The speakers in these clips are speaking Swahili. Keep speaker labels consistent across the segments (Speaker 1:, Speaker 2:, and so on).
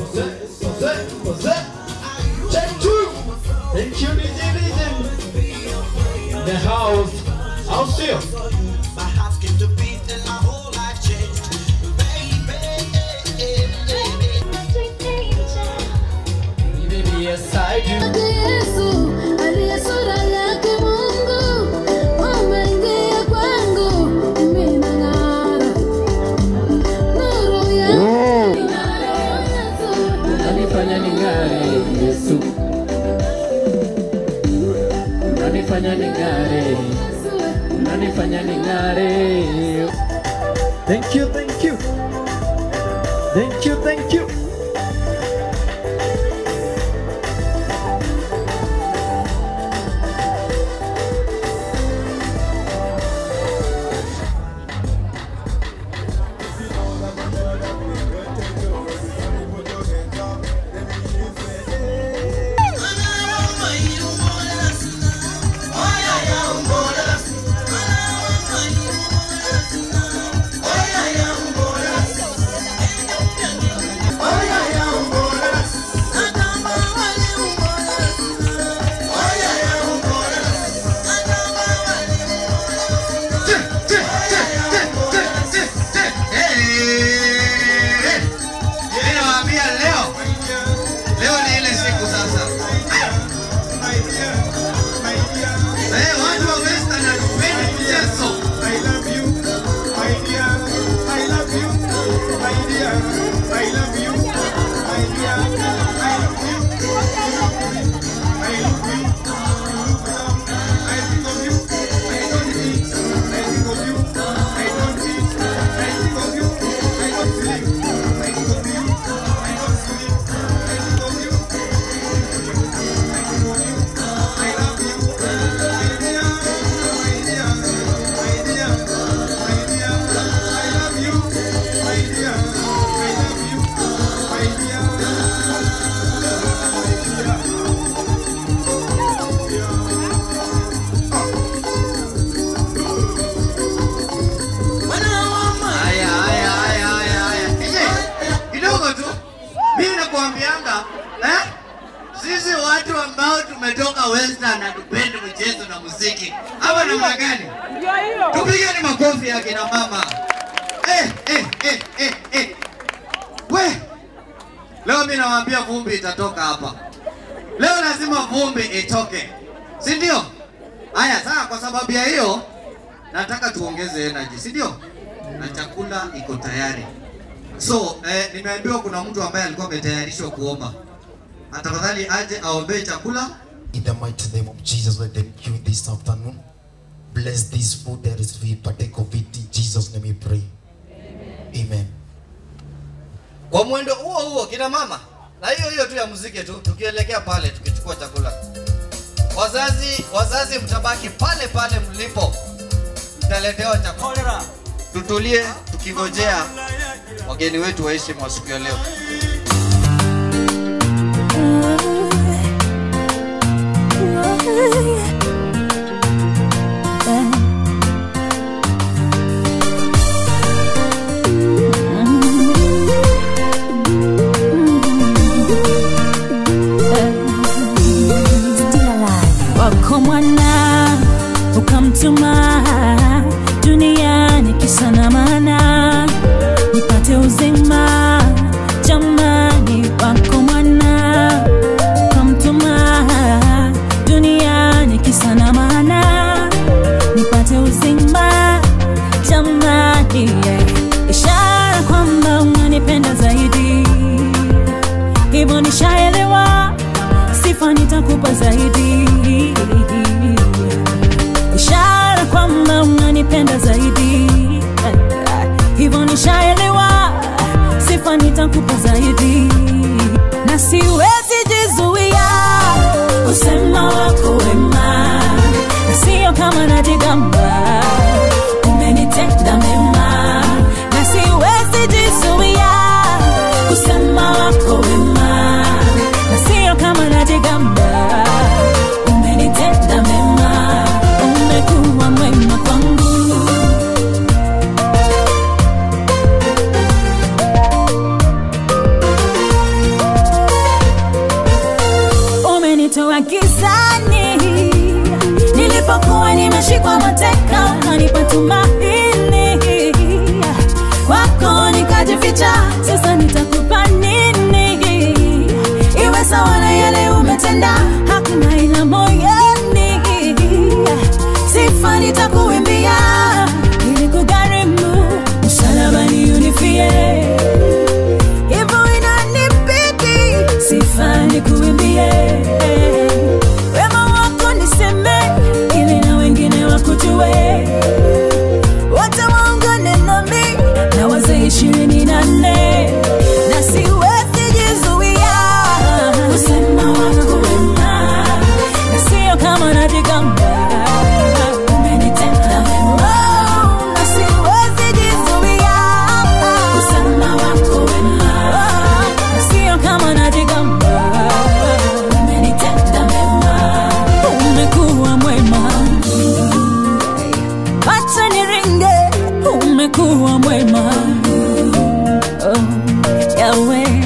Speaker 1: Jose, Jose, Jose. Check two. Thank you, DJ Legend. The house. I'll see you.
Speaker 2: My heart skipped a beat and my whole life changed.
Speaker 1: Baby, yes, I do.
Speaker 3: Yesu aliye sura yake Mungu umeingia kwangu, mimi nang'ara. Nuru yako
Speaker 1: Unanifanya ning'are, Yesu. Unanifanya ning'are. Unanifanya ning'are. Thank you, thank you. Thank you, thank you.
Speaker 4: Ninawaambia leo, leo ni ile siku sasa. Eh, watu wa Western hatupendi mchezo. Haya, haya, haya, haya, haya. Eh, Kidogo tu. Mimi nakuambianga, eh? Sisi watu ambao tumetoka Western hatupendi mchezo na muziki. Hapa namna gani? Tupigeni makofi ya kina mama. Eh, eh, eh, eh, eh. We. Leo mimi nawaambia vumbi itatoka hapa. Leo lazima vumbi itoke. Si ndio? Haya, sasa kwa sababu ya hiyo nataka tuongeze energy, si ndio? Na chakula iko tayari. So, eh, nimeambiwa kuna mtu ambaye alikuwa ametayarishwa kuomba. Na tafadhali aje aombee chakula.
Speaker 5: In the mighty name of Jesus, let them you this afternoon. Bless this food that is we partake of it. In Jesus' name we pray. Amen.
Speaker 4: Kwa mwendo huo huo kina mama, na hiyo hiyo tu ya muziki tu, tukielekea pale tukichukua chakula. Wazazi, wazazi mtabaki pale pale mlipo, mtaletewa chakula. Tutulie tukingojea wageni wetu waishi mwa siku ya leo.
Speaker 6: wako mwana ukamtuma duniani kisa na maana nipate uzima jamani wako mwana ukamtuma duniani kisa na maana nipate uzima jamani yeah. ishara kwamba unanipenda zaidi hivyo nishaelewa sifa nitakupa zaidi ishara kwamba unanipenda zaidi hivyo nishaelewa sifa nitakupa zaidi na siwezi jizuia kusema wako wema na sio kama najigamba umenitenda mema na siwezi jizuia kusema wako wema na sio kama najigamba umenitenda mema umekuwa mwema kwangu tumaini kwako nikajificha sasa nitakupa nini iwe sawa na yale umetenda hakuna ila moyoni sifa nitakuimbia ili kugharimu msalabani unifie hivyo inanibidi sifa nikuimbie wema wako niseme ili na wengine wakujue wote waungane nami na wazee ishirini na nne na siwezi jizuia kusema wako wema na sio kama najigamba umenitenda wema na siwezi jizuia kusema wako wema na sio kama najigamba umenitenda wema umekuwa mwema acha niringe umekuwa mwema oh, Yahweh.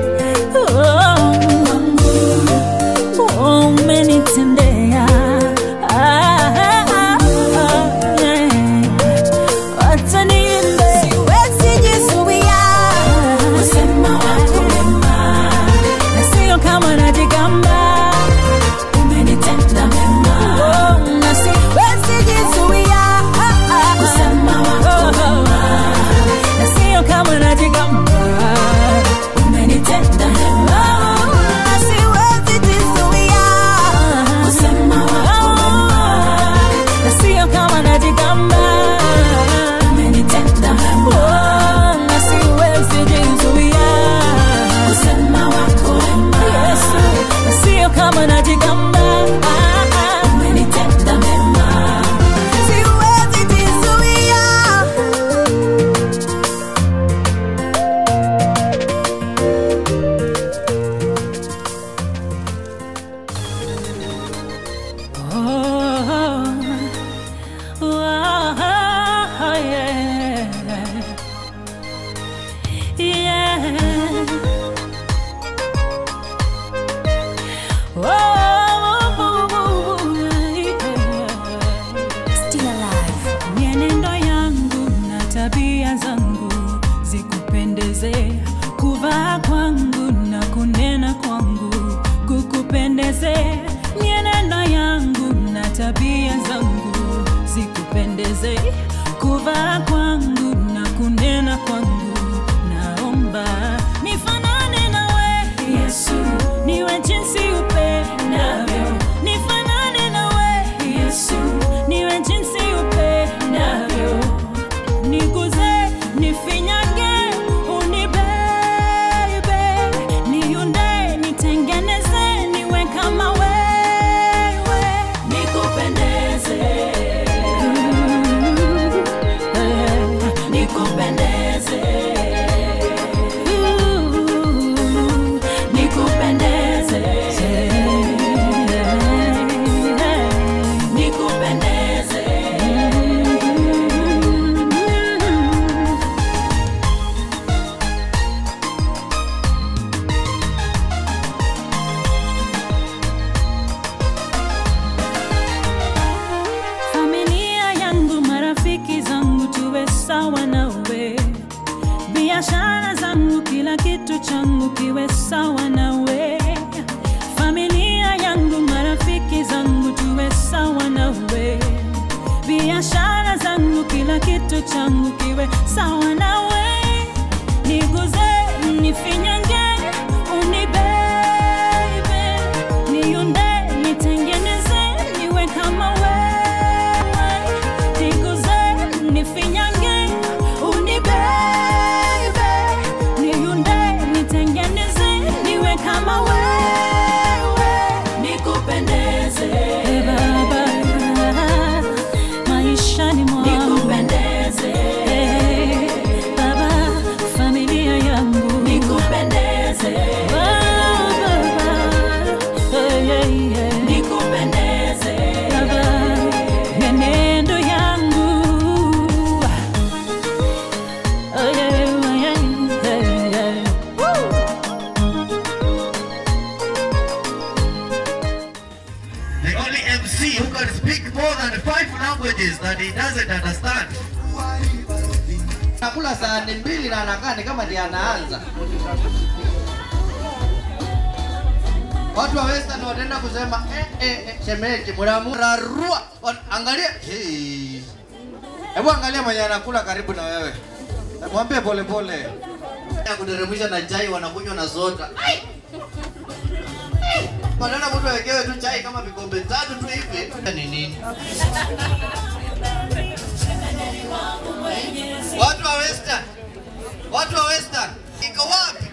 Speaker 6: Oh, oh, umenitendea Ah, ah, ah, yeah. Acha niimbe. Siwezi jizuia kusema wako wema na sio kama najigamba umenitenda mema oh, na siwezi jizuia kusema wako wema na sio kama najigamba umenitenda mema na siwezi jizuia kusema wako wema na sio kama najigamba umenitenda mema oh, na siwezi jizuia kusema wako wema Yesu na sio kama najigamba umenitenda mema siwezi jizuia Oh, oh, yeah. Yeah. Still alive. Mienendo yangu na tabia zangu zikupendeze, kuvaa kwangu na kunena kwangu kukupendeze. Mienendo yangu na tabia zangu zikupendeze, kuvaa kwangu na kunena kwangu. Naomba nifanane nawe Yesu, niwe jinsi upendavyo. Nifanane nawe Yesu, niwe jinsi upendavyo. Niguze, nifinyage, unibebe, niunde, nitengeneze, niwe kama wewe, nikupendeze. Nikupendeze. Nikupendeze. Nikupendeze. familia yangu, marafiki zangu, tuwe sawa nawe. Biashara zangu, kila kitu changu kiwe sawa nawe. Familia yangu, marafiki zangu, tuwe sawa nawe. Biashara zangu, kila kitu changu kiwe sawa nawe. Niguze, nifinyange, unibebe, niunde, nitengeneze, niwe kama wewe. Niguze, nifinyange, unibebe, niunde, nitengeneze, niwe kama wewe. Nikupendeze, Baba, maishani mwangu. Nikupendeze, Baba, familia yangu. Nikupendeze, Baba, yeah, yeah, yeah. Nikupendeze, Baba, mienendo yangu. Oh, yeah, yeah, yeah, yeah. Woo!
Speaker 4: The only MC who can speak more than five languages is that he doesn't understand. Nakula sahani mbili na anakaa ni kama ndiye anaanza. Watu wa Western wataenda kusema eh, eh, eh, shemeji mnamrarua. Angalia. Hey. Hebu angalia mwenye anakula karibu na wewe. Mwambie pole pole. Ya kuteremsha na chai wanakunywa na soda. Ai! Badala mtu awekewe tu chai kama vikombe tatu tu hivi. Ni nini? Watu wa Western. Watu wa Western. Iko wapi?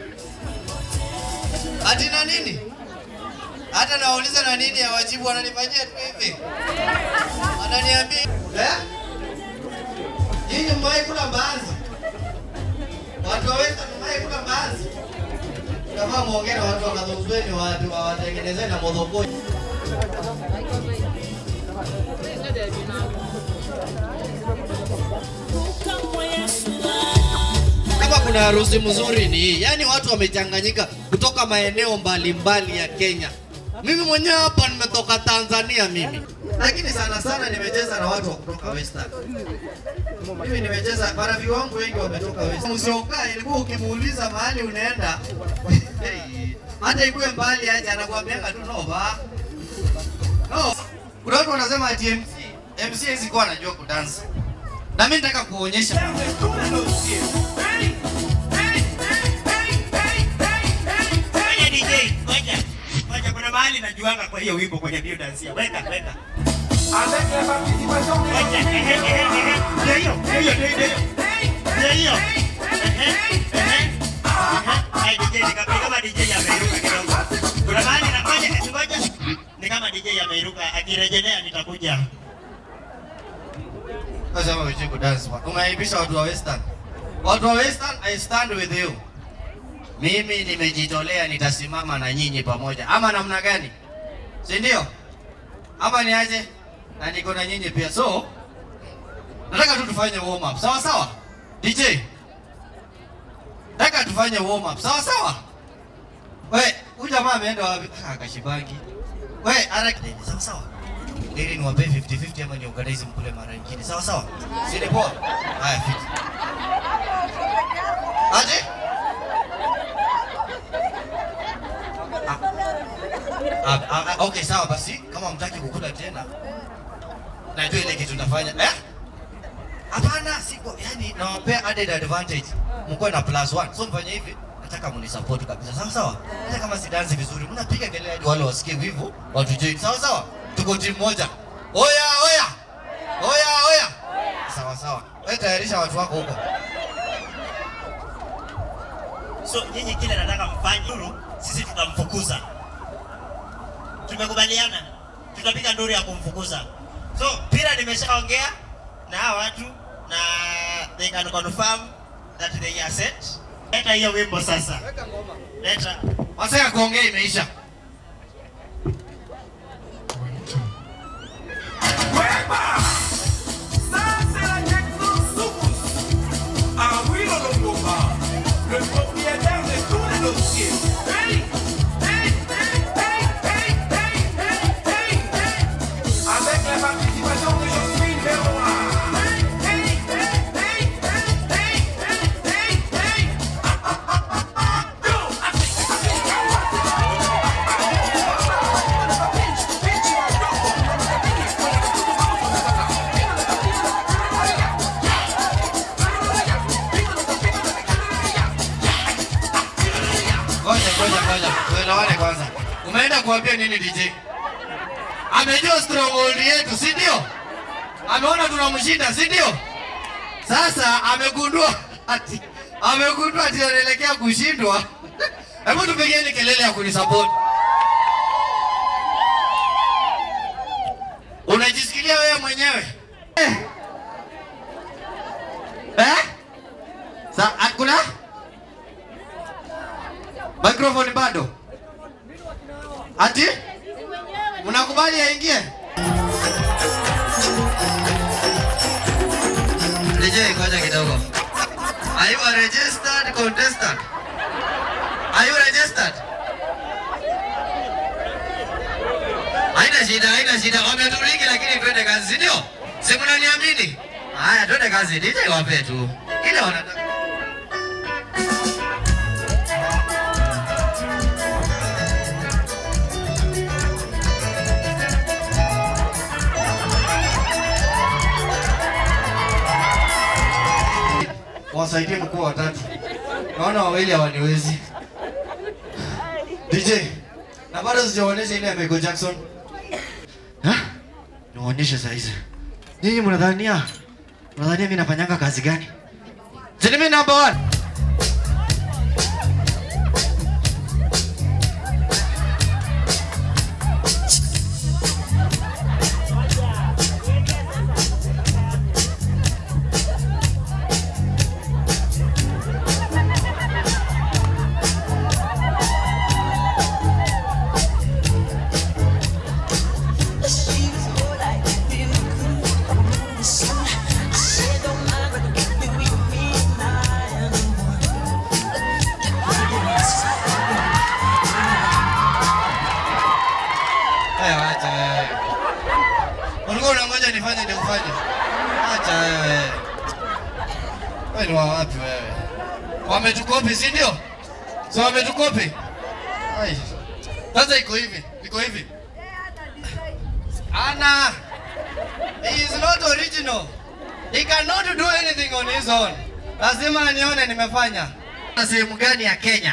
Speaker 4: Ati na nini? Hata nawauliza na nini hawajibu wananifanyia tu hivi. Wananiambia, eh? Nyinyi mmewahi kula mbaazi? Watu wa Western mmewahi kula mbaazi? Kama muongee na watu wa Kadhozweni watu wawatengenezee na modhokoi. Kama kuna harusi mzuri ni hii, yaani watu wamechanganyika kutoka maeneo mbalimbali ya Kenya. Mimi mwenyewe hapa nimetoka Tanzania mimi, lakini sana sana nimecheza na watu wa kutoka Western. Mimi nimecheza, marafiki wangu wengi wametoka Western. Msiokaa, ilikuwa ukimuuliza mahali unaenda hey, hata ikuwe mbali aje, anakuambianga tu no ba no. Kuna watu wanasema ati MC MC hizi kuwa anajua kudansa, na mimi nataka kuonyesha
Speaker 7: Ngoja DJ, ngoja. Ngoja kuna mahali najuanga kwa hiyo wimbo kwenye bio dansia. Weka, weka. Ngoja. Ehe, ehe, ehe. Ndio hiyo, ndio hiyo, ndio hiyo. Ndio hiyo. Ehe, ehe. Ehe. Hai DJ ni kama kama DJ ameiruka kidogo. Kuna mahali na ngoja, ngoja. Ni kama DJ ameiruka akirejelea nitakuja.
Speaker 4: Nasema ujui kudance. Umeaibisha watu wa Western. Watu wa Western, I stand with you. Mimi nimejitolea, nitasimama na nyinyi pamoja, ama namna gani? Si ndio? Ama ni aje? Na niko na nyinyi pia, so nataka tu tufanye warm up, sawa sawa? DJ, nataka tufanye warm up, sawa sawa? We, huyu jamaa ameenda wapi? Ah, kashibangi. We, haraka sawa sawa ili niwape 50-50 ama niorganize mkule mara nyingine. Sawa sawa? Si ni poa? Haya fiti. Aje? Ah, ah, ah, okay sawa basi kama mtaki kukula tena najua ile kitu nafanya eh? Hapana, siko yani nawapea added advantage. Mkuwe na plus one. So mfanye hivi, nataka mnisupport kabisa. Sawa sawa? Hata kama sidansi vizuri, mnapiga kelele hadi wale wasikie wivu, watujui. Sawa sawa? Tuko timu moja. Oya, oya. Oya, oya. Sawa sawa. Wewe tayarisha watu wako huko.
Speaker 7: So nyinyi kile nataka mfanye nduru, sisi tutamfukuza. Tumekubaliana, tutapiga nduru ya kumfukuza. So pira nimeshaongea na hawa watu na they can confirm that they are set. Leta hiyo wimbo sasa. Leta.
Speaker 4: Masaa ya kuongea imeisha.
Speaker 8: Le propriétaire de tous les dossiers. Hey, hey, hey, hey, hey, hey, hey, hey, hey. Avec la participation de Josephine Verroy. Hey, hey, hey, hey, hey, hey, hey, hey, hey.
Speaker 4: Ngoja ngoja ngoja. Tuelewane kwanza. Umeenda kuambia nini DJ? Amejua stronghold yetu, si ndio? Ameona tunamshinda, si ndio? Sasa amegundua ati amegundua ati anaelekea kushindwa. Hebu tupigeni kelele ya kunisupport. Unajisikilia wewe mwenyewe? Eh? Eh? Sa, hakuna? Microphone bado? Ati? Mnakubali aingie? DJ ngoja kidogo. Are you a registered contestant? Are you registered? Haina shida, haina shida. Wameturiki lakini twende kazi, si ndio? Si mnaniambia Mnaamini? Haya, twende kazi. DJ wape tu ile wanataka. wasaidie mkuu watatu. Naona wawili hawaniwezi. DJ, na bado sijaonyesha ile ya Michael Jackson. Ha? Niwaonyeshe saa hizi. Nyinyi mnadhania mnadhania mimi nafanyanga kazi gani? Si mimi number one. Wewe acha wewe. Ulikuwa unangoja nifanye ndio ufanye. Acha wewe. Wewe ni wa wapi wewe? Wametukopi si ndio? So wametukopi? Ai. Sasa iko hivi, iko hivi. Ana. He is not original. He cannot do anything on his own. Lazima nione nimefanya. Na sehemu gani ya Kenya?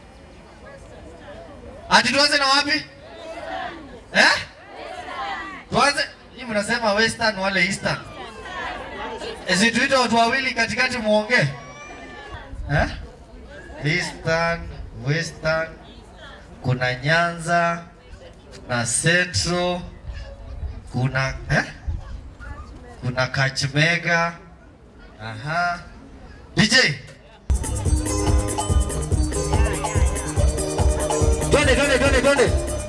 Speaker 4: Ati tuanze na wapi? Eh? Tuanze, hii mnasema western wale eastern. Ezi tuite watu wawili katikati muongee. Eh? Eastern, western, kuna Nyanza na Central, kuna eh? Kuna Kakamega. Aha. DJ. Twende, twende, twende, twende.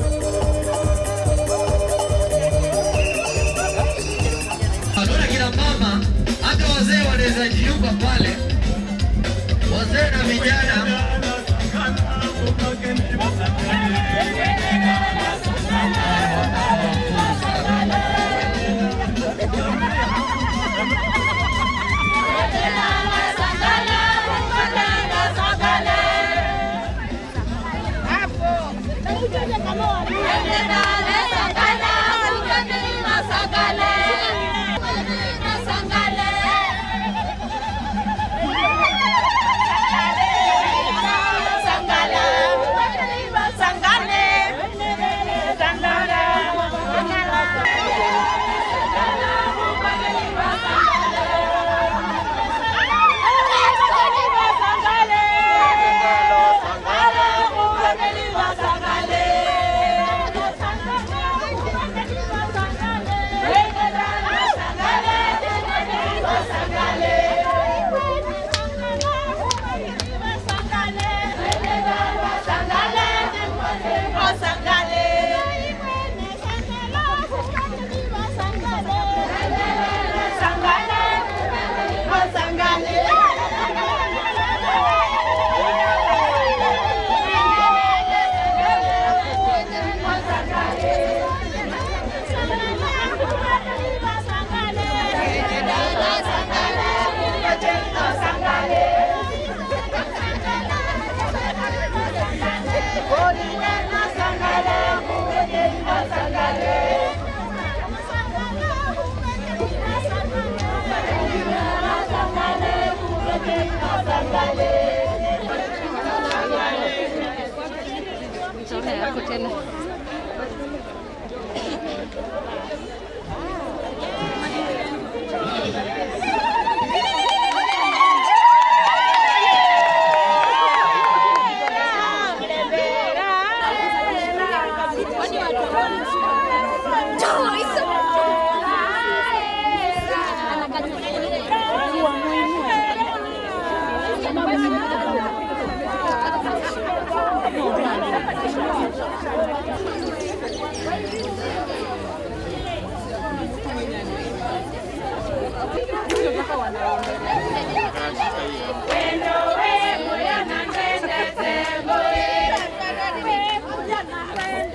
Speaker 4: Naona kina mama hata wazee wanaweza jiunga pale, wazee na vijana.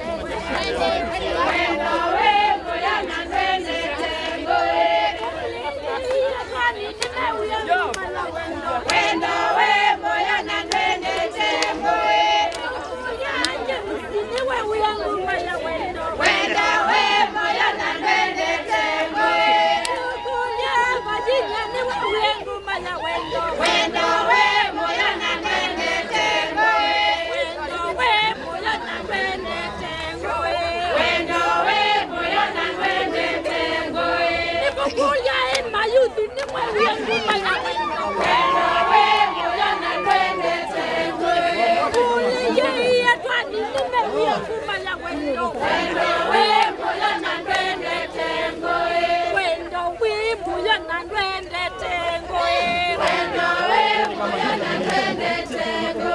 Speaker 3: Thank you.
Speaker 9: kumanya wendo wendo we moyo na twende tengo wendo we moyo na twende tengo wendo we moyo na twende tengo nikukuya in mayuthi ni mwewe kumanya wendo wendo we moyo na twende tengo kuliye twani ni mwewe kumanya wendo wendo we moyo na twende tengo wendo we moyo na twende tengo wendo we moyo na twende tengo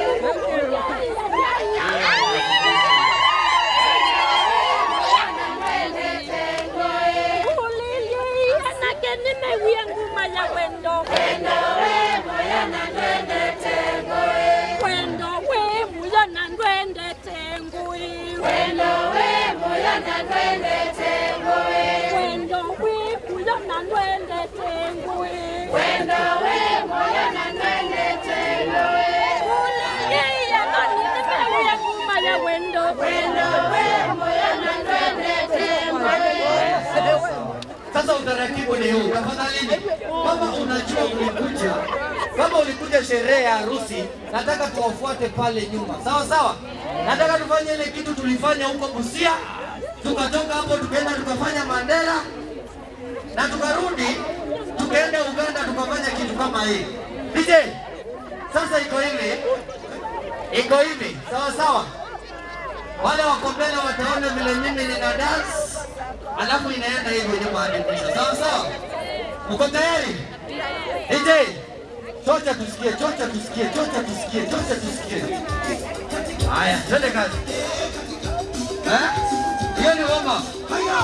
Speaker 9: Wendo, wendo, we, moyo na twende tengo.
Speaker 1: Sasa utaratibu ni huu, tafadhalini, kama unajua ulikuja, kama ulikuja sherehe ya harusi, nataka tuwafuate pale nyuma, sawa sawa. Nataka tufanye ile kitu tulifanya huko Busia, tukatoka hapo tukaenda tukafanya Mandela na tukarudi tukaenda Uganda tukafanya kitu kama hii. DJ, sasa iko hivi, iko hivi, sawa sawa. Wale wako mbele wataona vile mimi nina dance alafu inaenda hivyo nyuma hadi mwisho. Sawa sawa, uko tayari? DJ, chocha tusikie, chocha tusikie, chocha tusikie, chocha tusikie. Haya, twende kazi. Eh? Hiyo ni warm up. Haya,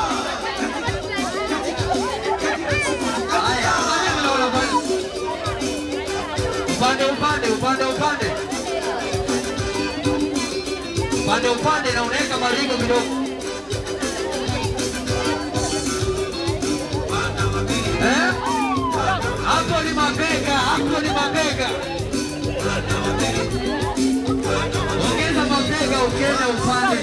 Speaker 1: fanya vile unafanya. Upande upande, upande upande. Upande upande na unaweka maringo kidogo. Eh? Hapo ni mabega, hapo ni mabega. Ongeza mabega ukienda upande.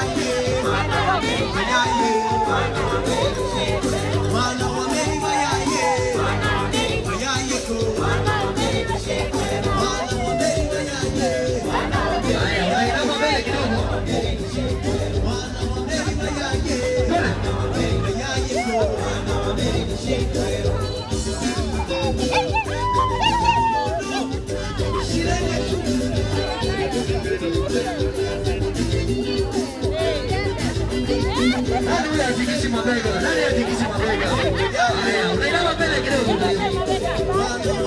Speaker 1: Haya, unainama mbele kidogo. Nani huyo atikisi mabega? Nani atikisi mabega? Haya, unainama mbele kidogo.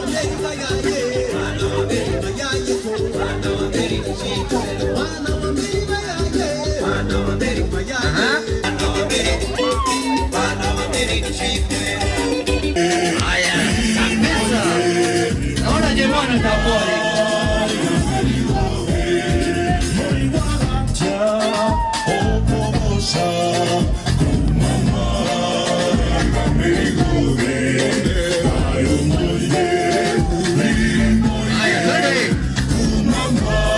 Speaker 1: Haya, kabisa. Naona jamaa anatambua hili. Haya, twende.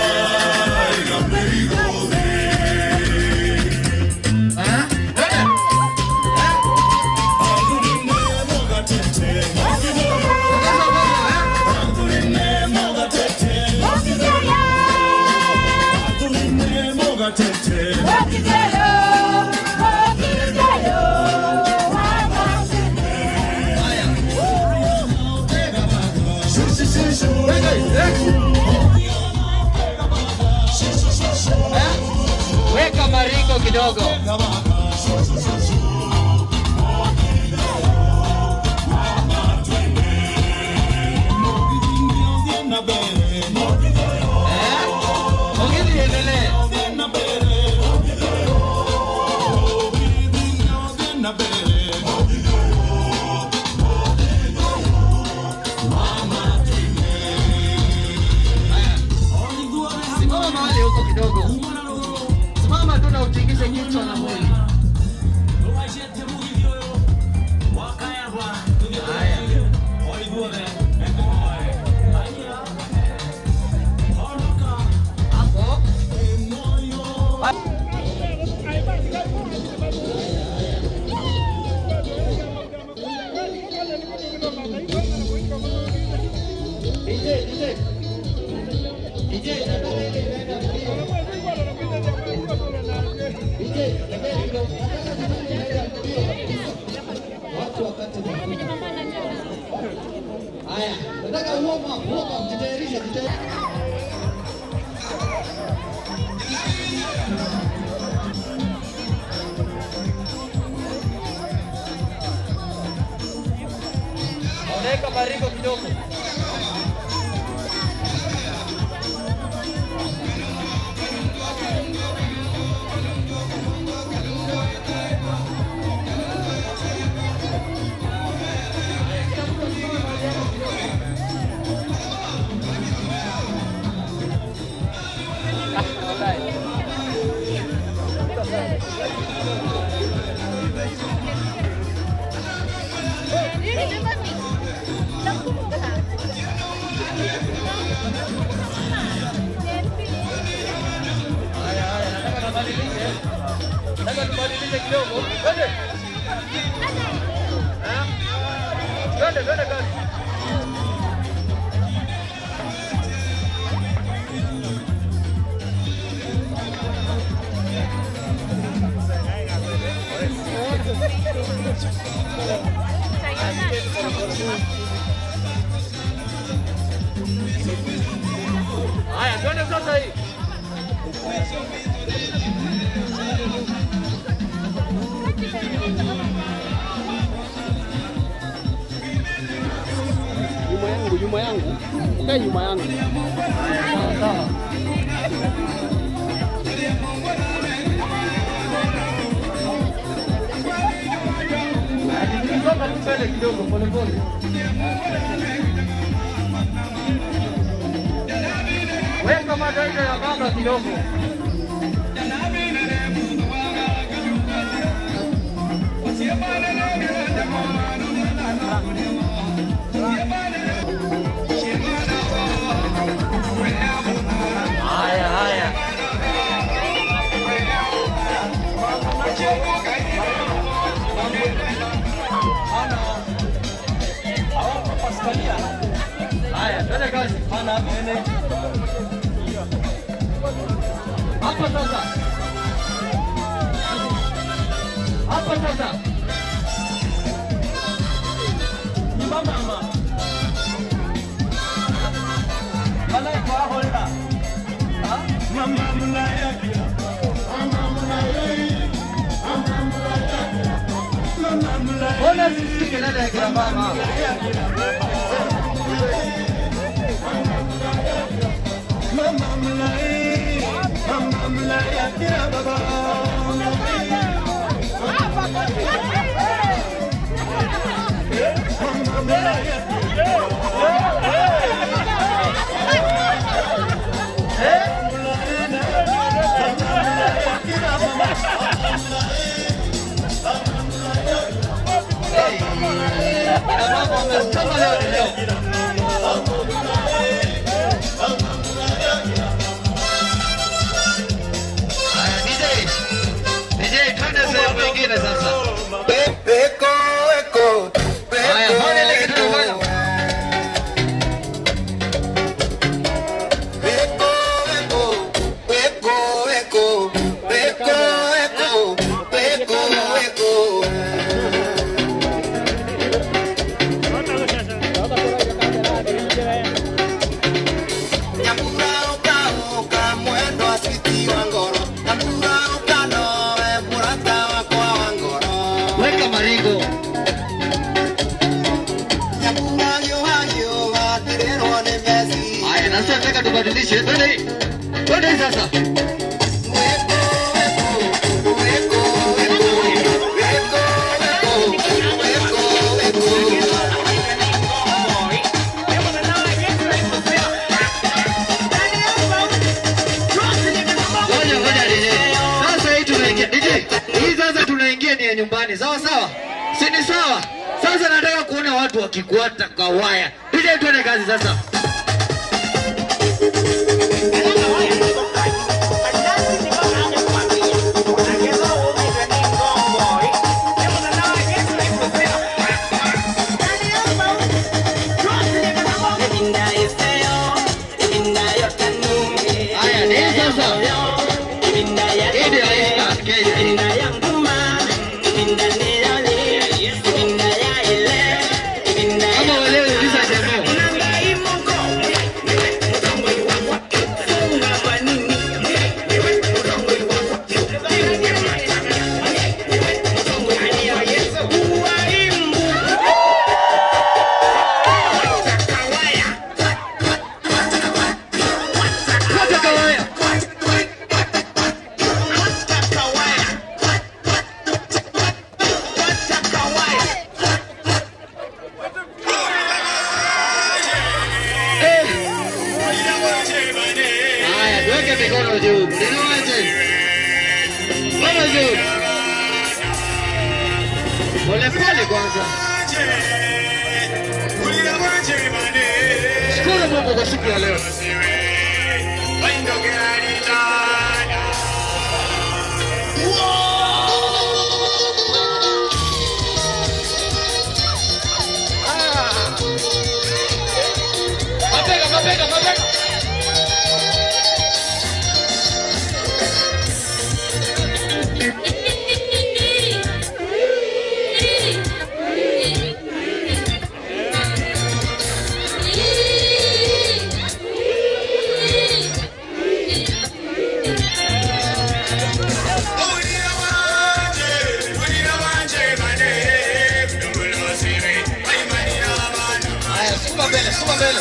Speaker 1: Ah, twende. Ongeza nguvu, eh? Weka maringo kidogo. Eh? Ongeza iendelee. Simama mahali huko kidogo. Simama tu na utingishe kichwa na Haya, nataka uoma uoma, mjitayarishe, mjitayarishe. Unaweka mariko kidogo. Nataka tubadilishe kidogo. Twende. Eh? Twende, twende kazi. Haya, twende sasa hii.
Speaker 10: nyuma yangu, nyuma yangu, ukae nyuma yangu.
Speaker 1: Songa tu mbele kidogo polepole. Weka mataifa ya baba kidogo. Haya, haya. Haya, twende kazi. Hapa sasa. Hapa sasa. Mama. Bana kwa holda. Ha? Mama mnaya. Mbona sisi kelele ya kina mama? Kina mama wamesema leo ni leo. Haya, DJ. DJ, twende sehemu nyingine sasa. Haya, fanya ile kitu tunafanya. Weka maringo. Haya, na sasa nataka tubadilishe. Twende hii. Twende hii sasa. Ngoja ngoja DJ. Sasa hii tunaingia DJ. Hii sasa tunaingia ni ya nyumbani. Sawa sawa? Si ni sawa? Sasa nataka kuona watu wakikuata kwa waya. DJ twende kazi sasa.
Speaker 6: Ibinda yo feo, ibinda yo tanu,
Speaker 1: Tuweke mikono juu. Mlinawaje? Mikono juu. Pole pole kwanza. Shukuru Mungu kwa siku ya leo. Mabega, mabega, mabega. Haya, sukuma mbele, sukuma mbele.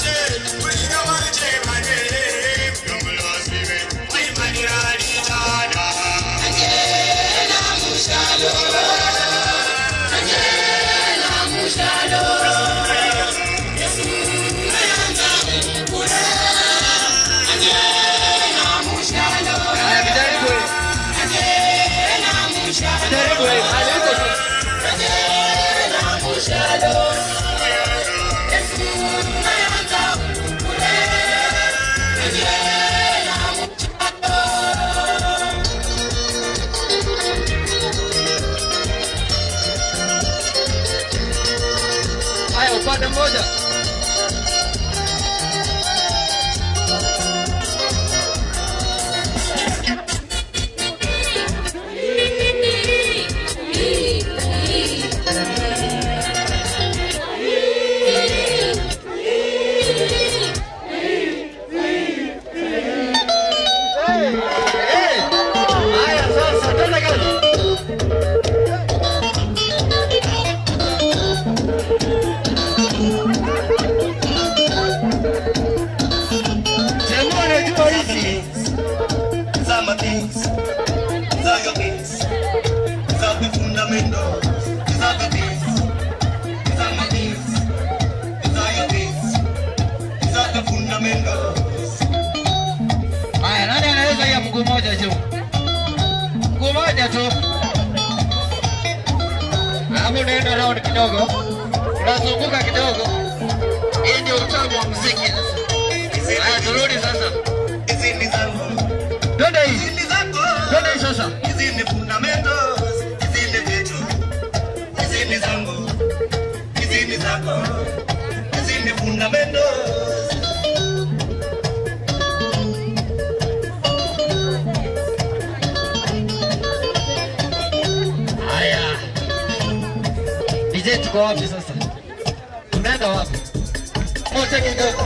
Speaker 1: Haya, vijaribu hivi. Vijaribu hivi. Haya, huko tu. Haya, upande mmoja. Haya, sasa twende kazi. Sehemu anajua hizi.
Speaker 7: Some things, these are your things. These are the fundamentals. These are the things. These are my things. These are your things. These are the fundamentals.
Speaker 1: Haya, nani anaweza hiya mguu moja juu? Mguu moja tu. Hapo unaenda round kidogo. Unazunguka kidogo. Hii ndio utamu wa muziki. Haya, turudi sasa.
Speaker 7: Hizi ni zangu.
Speaker 1: Twende hii.
Speaker 7: Hizi ni zako.
Speaker 1: Twende hii sasa.
Speaker 7: Hizi ni fundamentals. Hizi ni vitu. Hizi ni zangu. Hizi ni zako. Hizi ni fundamentals.
Speaker 1: Haya. DJ tuko wapi sasa? Tunaenda wapi? Moja kidogo.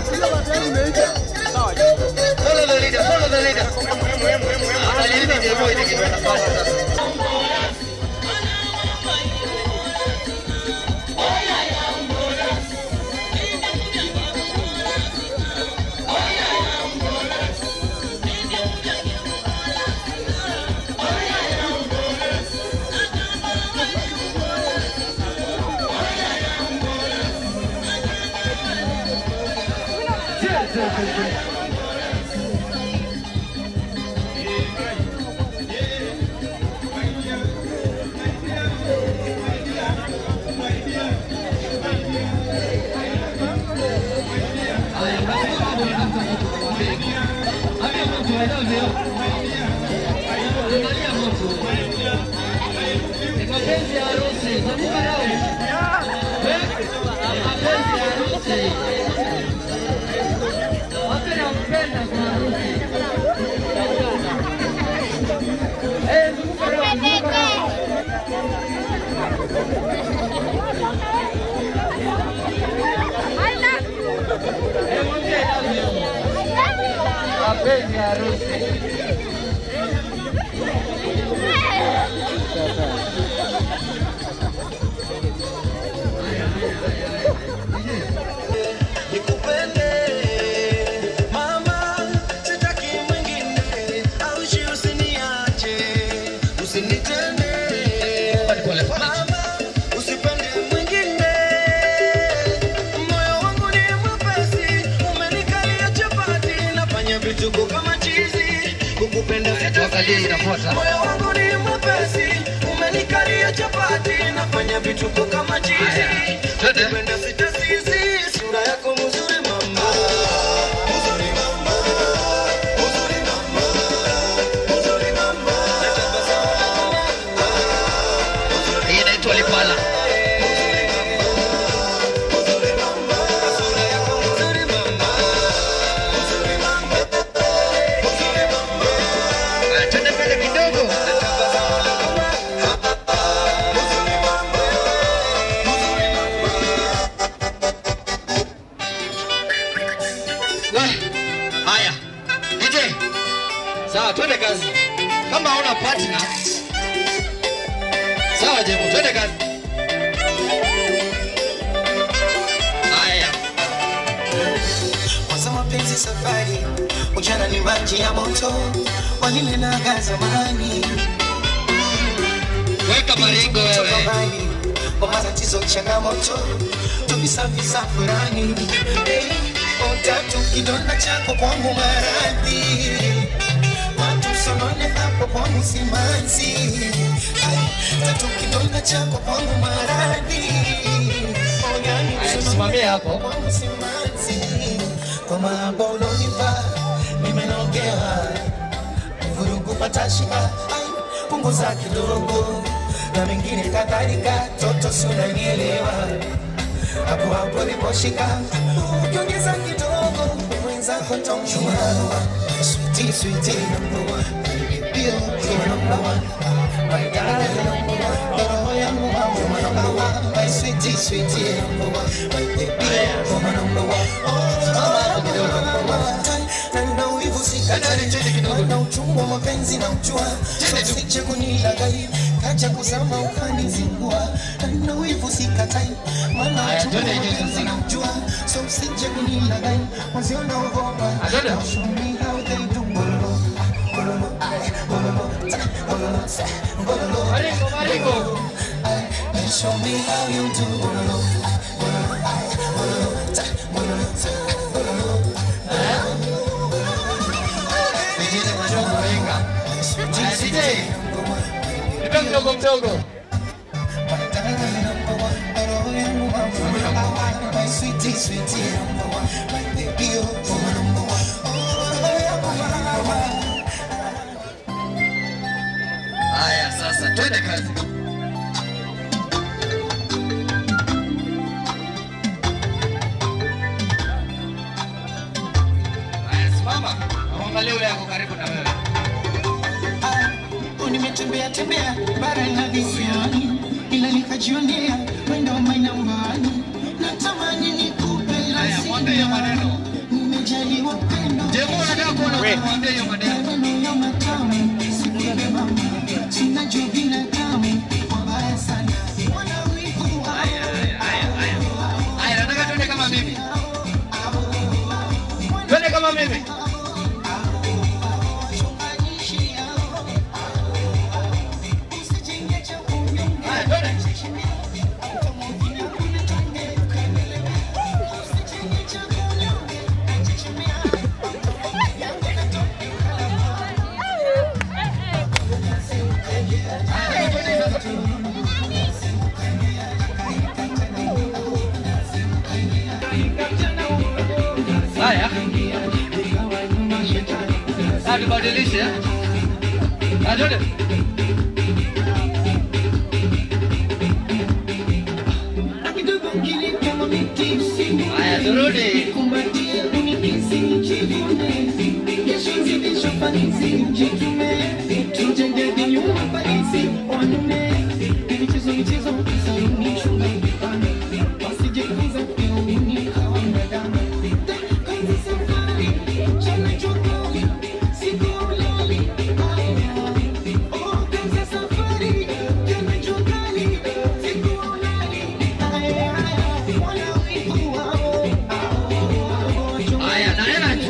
Speaker 1: Follow the leader, follow the leader. Ah, leader ndio moja kidogo nafanya sasa. Mapenzi ya harusi, nakupa raundi. Eh? Mapenzi ya harusi. Watu nampenda kwa harusi. Eh, zunguka raundi, zunguka raundi. Eh, mwambie I love you. Mapenzi ya harusi. tuangalie inafuata.
Speaker 11: Moyo wangu ni mwepesi, umenikalia chapati, nafanya vituko kama chizi. Napenda sitasizi, sura yako mzuri mama. Mzuri mama. Mzuri mama. Mzuri mama. Natabasamu lako mama.
Speaker 1: Hii inaitwa Lipala. Haya, Twende mbele kidogo. Wah, Haya, DJ. Sawa, twende kazi. Kama hauna partner, sawa Jemu, twende kazi. Haya.
Speaker 11: Kwanza mapenzi safari, ujana ni maji ya moto, walinenaga zamani.
Speaker 1: Weka maringo wewe.
Speaker 11: Kwa matatizo changamoto, tuvisafisa furani. Eh, Utatu kidonda chako kwangu maradhi, watu sonone hapo kwangu simanzi. Ai, Tatu kidonda chako kwangu maradhi, ogani
Speaker 1: Haya, tusimamie hapo.
Speaker 11: kwangu simanzi. Kwa mambo ulonipa nimenogewa, vurugu patashika, ai, punguza kidogo na mengine kadhalika, toto si unanielewa hapo hapo liposhika, ukiongeza kidogo mwenzako taumshua. Sweetie, sweetie, number one. Baby, you are number one. My darling, number one. Roho yangu wewe number one. My sweetie, sweetie, number one. My baby, you are number one. Oh, number one. Na nina wivu sikatai. Na uchungu wa mapenzi na ujua. So usije kunilaghai. Kaja kuzama ukanizingua. Na nina wivu sikatai. Maana
Speaker 1: Haya,
Speaker 11: uchungu wa
Speaker 1: twende hiyo
Speaker 11: mapenzi
Speaker 1: sasa.
Speaker 11: na ujua. So usije kunilaghai. Mwenzio naogopa.
Speaker 1: Twende.
Speaker 11: Now show me how they do. Bololo, ah, bololo, ah, bololo, ta, bololo, sa, bololo,
Speaker 1: Maringo, maringo.
Speaker 11: ah, and show me how you do. Bololo, ah, bololo, ah, bololo, ta, bololo, sa, bololo,
Speaker 1: Vijana madogo wenga. Haya, DJ. Nipe mdogo mdogo.
Speaker 11: my sweetie, sweetie, number one. My baby, oh, oh, number one.
Speaker 1: Haya, sasa twende kazi. Haya, simama. Angalia yule yako karibu na wewe.
Speaker 11: Oh, nimetembea tembea bara la visiwani ila nikajionea wendo mainambani natamani nikupe
Speaker 1: Haya, mwambie hiyo maneno.
Speaker 11: nimejaliwa pendo
Speaker 1: Jemu unataka kuona mwambie hiyo maneno.
Speaker 11: maneno ya matamu sikubebe mama sinajua binadamu wabaya sana wana wivu
Speaker 1: Haya, haya, haya, haya. Haya, nataka twende kama mimi. Twende kama mimi. Haya, twende. Haya, twende sasa. Haya. Haya, tubadilishe. Haya, twende. Haya, turudi. Haya, naenda.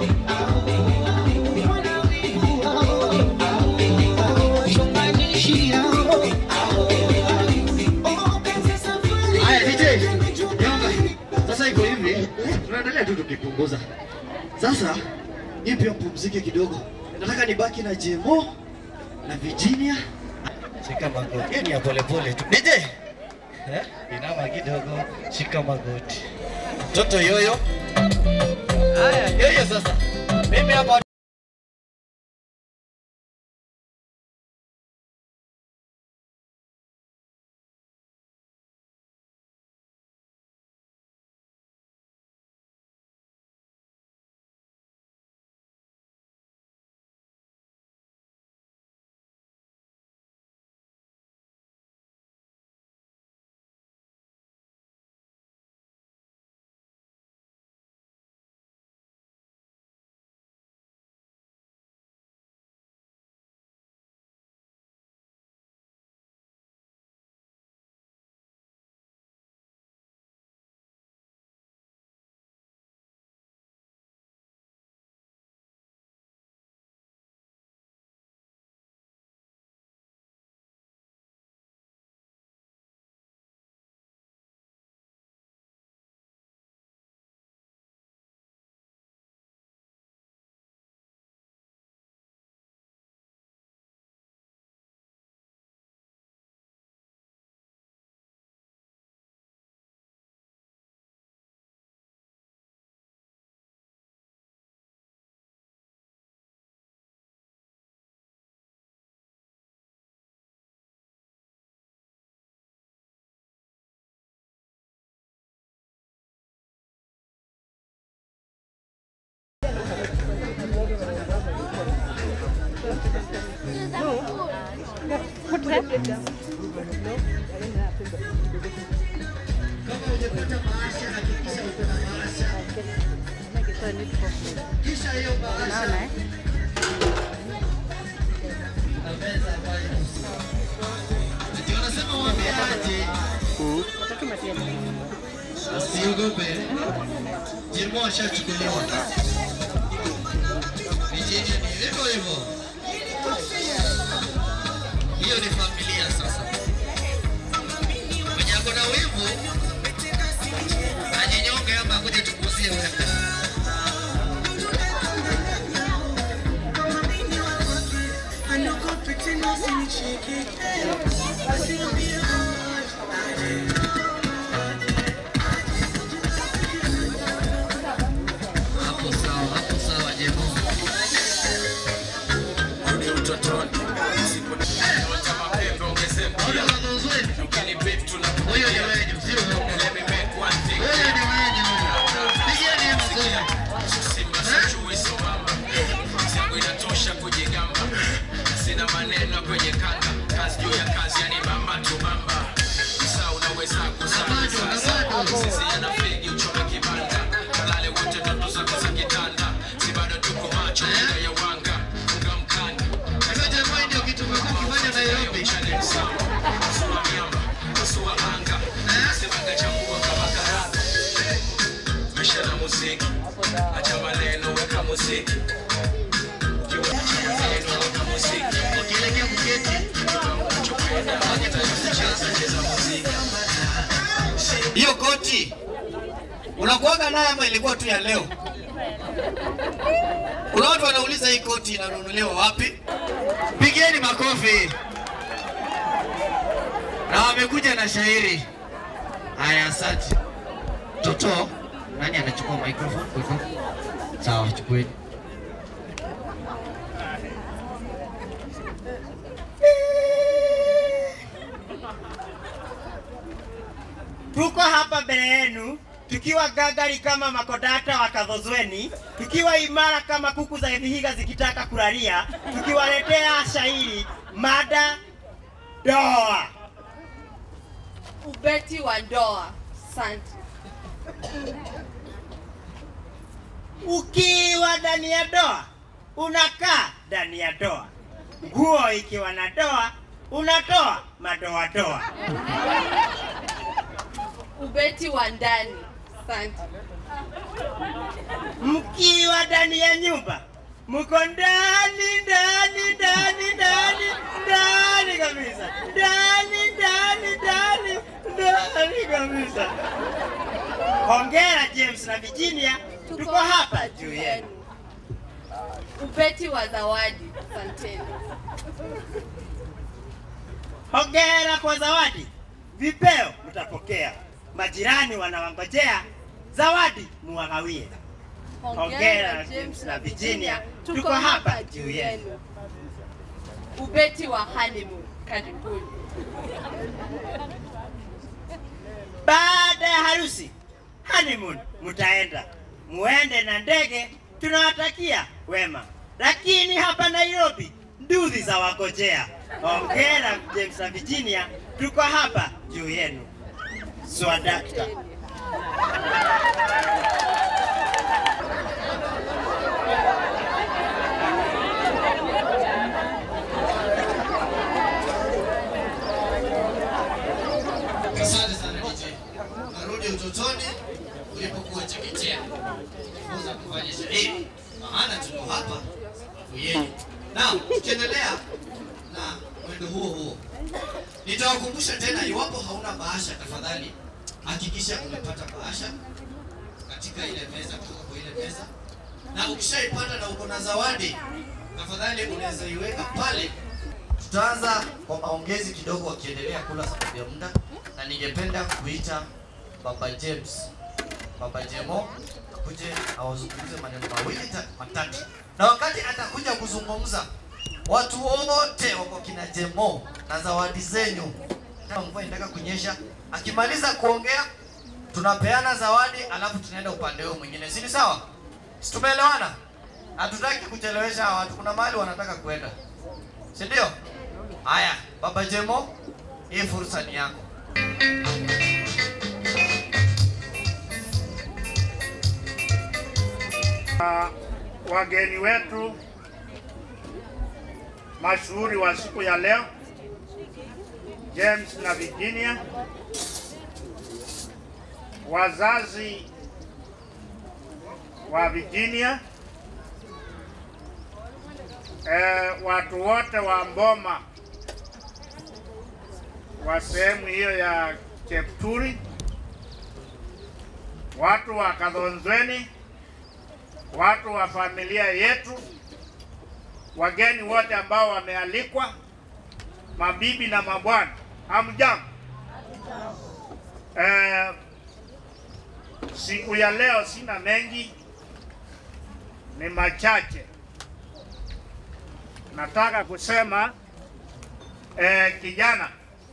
Speaker 1: Haya, DJ. Nyonga. Sasa iko hivi, tunaendelea tu tukipunguza. Sasa hii pia mpumzike kidogo. Nataka nibaki na Jemo
Speaker 4: na Virginia.
Speaker 1: Shika magoti. Hiyo ni ya polepole tu.
Speaker 4: DJ,
Speaker 1: Eh? Inama kidogo, shika magoti. Mtoto yoyo. Haya, yoyo sasa. Mimi hapa
Speaker 4: kama hujapata bahasha, hakikisha uko na bahasha. Kisha hiyo bahasha na meza ambayo ndio wanasema waambiaje, usiogope, Jimo ashachukuliwa. Vijiji ni hivyo hivyo, hiyo ni familia sasa. Mwenye ako na wivu ajinyonge hapa kuja tukuzie wewe. Hapo sawa, hapo sawa Jemo. Ona mazuri. Huyo ni wenyu, sio wewe. Huyo ni wenyu. Pigeni makofi.
Speaker 8: inatosha kujigamba sina maneno kwenye kanga kazi juu ya kazi yani bamba tu bamba saa unaweza kusasa sisi yana fegi uchome kibanda kalale wote ndoto zako za kitanda si bado tuko macho mbele ya wanga funga mkanda
Speaker 4: Hiyo Jemo ndio kitu umekuwa ukifanya Nairobi.
Speaker 8: Pasua miamba, pasua anga semanga chambua kama karanga maisha na muziki acha maneno weka muziki Ukiwa acha maneno weka muziki
Speaker 4: Ukielekea kuketi.
Speaker 8: unachopenda cheza cheza muziki
Speaker 4: Hiyo koti unakuaga naye ama ilikuwa tu ya leo? Kuna watu wanauliza hii koti inanunuliwa wapi? Pigeni makofi. Na wamekuja na shairi. Haya, asante. Toto, nani anachukua microphone? Kuiko? Sawa, chukueni.
Speaker 7: Tuko hapa mbele yenu tukiwa gagari kama makodata wa Kadhozweni, tukiwa imara kama kuku za Vihiga zikitaka kulalia, tukiwaletea shairi mada doa.
Speaker 12: ubeti wa ndoa. Asante.
Speaker 7: Ukiwa ndani ya doa unakaa ndani ya doa, nguo ikiwa na doa unatoa madoadoa.
Speaker 12: Ubeti wa ndani. Asante.
Speaker 7: Mkiwa ndani ya nyumba mko ndani ndani ndani ndani ndani kabisa, ndani ndani ndani ndani kabisa. Hongera James na Virginia, tuko hapa juu yenu.
Speaker 12: Ubeti wa zawadi. Asanteni.
Speaker 7: Hongera kwa zawadi, vipeo mtapokea, majirani wanawangojea, zawadi muwagawie. Hongera James na Virginia, tuko hapa juu yenu.
Speaker 12: Ubeti wa honeymoon. Karibuni.
Speaker 7: Baada ya harusi honeymoon, mtaenda muende na ndege, tunawatakia wema, lakini hapa Nairobi nduthi za wagojea. Hongera James na Virginia, tuko hapa juu yenu. Swadakta.
Speaker 4: Asante sana DJ. Narudi utotoni ulipokuwa chekechea. Jifunza kufanya shairi. Maana tuko hapa kuyeni. Na tukiendelea na mwendo huo huo. Nitawakumbusha tena iwapo hauna bahasha tafadhali hakikisha umepata bahasha katika ile meza kutoka kwa ile meza. Na ukishaipata na uko na zawadi tafadhali unaweza iweka pale Tutaanza kwa maongezi kidogo wakiendelea kula sababu ya muda, na ningependa kuita Baba James, Baba Jemo akuje awazungumze maneno mawili ta- matatu, na wakati atakuja kuzungumza, watu wote wako kina Jemo na zawadi zenyu. Kama mvua inataka kunyesha, akimaliza kuongea tunapeana zawadi, alafu tunaenda upande huo mwingine, si ni sawa? Si tumeelewana? Hatutaki kuchelewesha hawa watu, kuna mahali wanataka kwenda, si ndio? Haya, Baba Jemo, hii fursa ni yako.
Speaker 13: Uh, wageni wetu mashuhuri wa siku ya leo James na Virginia, wazazi wa Virginia, eh, watu wote wa Mboma wa sehemu hiyo ya Chepturi, watu wa Kadhonzweni, watu wa familia yetu, wageni wote ambao wamealikwa, mabibi na mabwana, hamjambo? Eh, siku ya leo sina mengi, ni machache. Nataka kusema eh, kijana,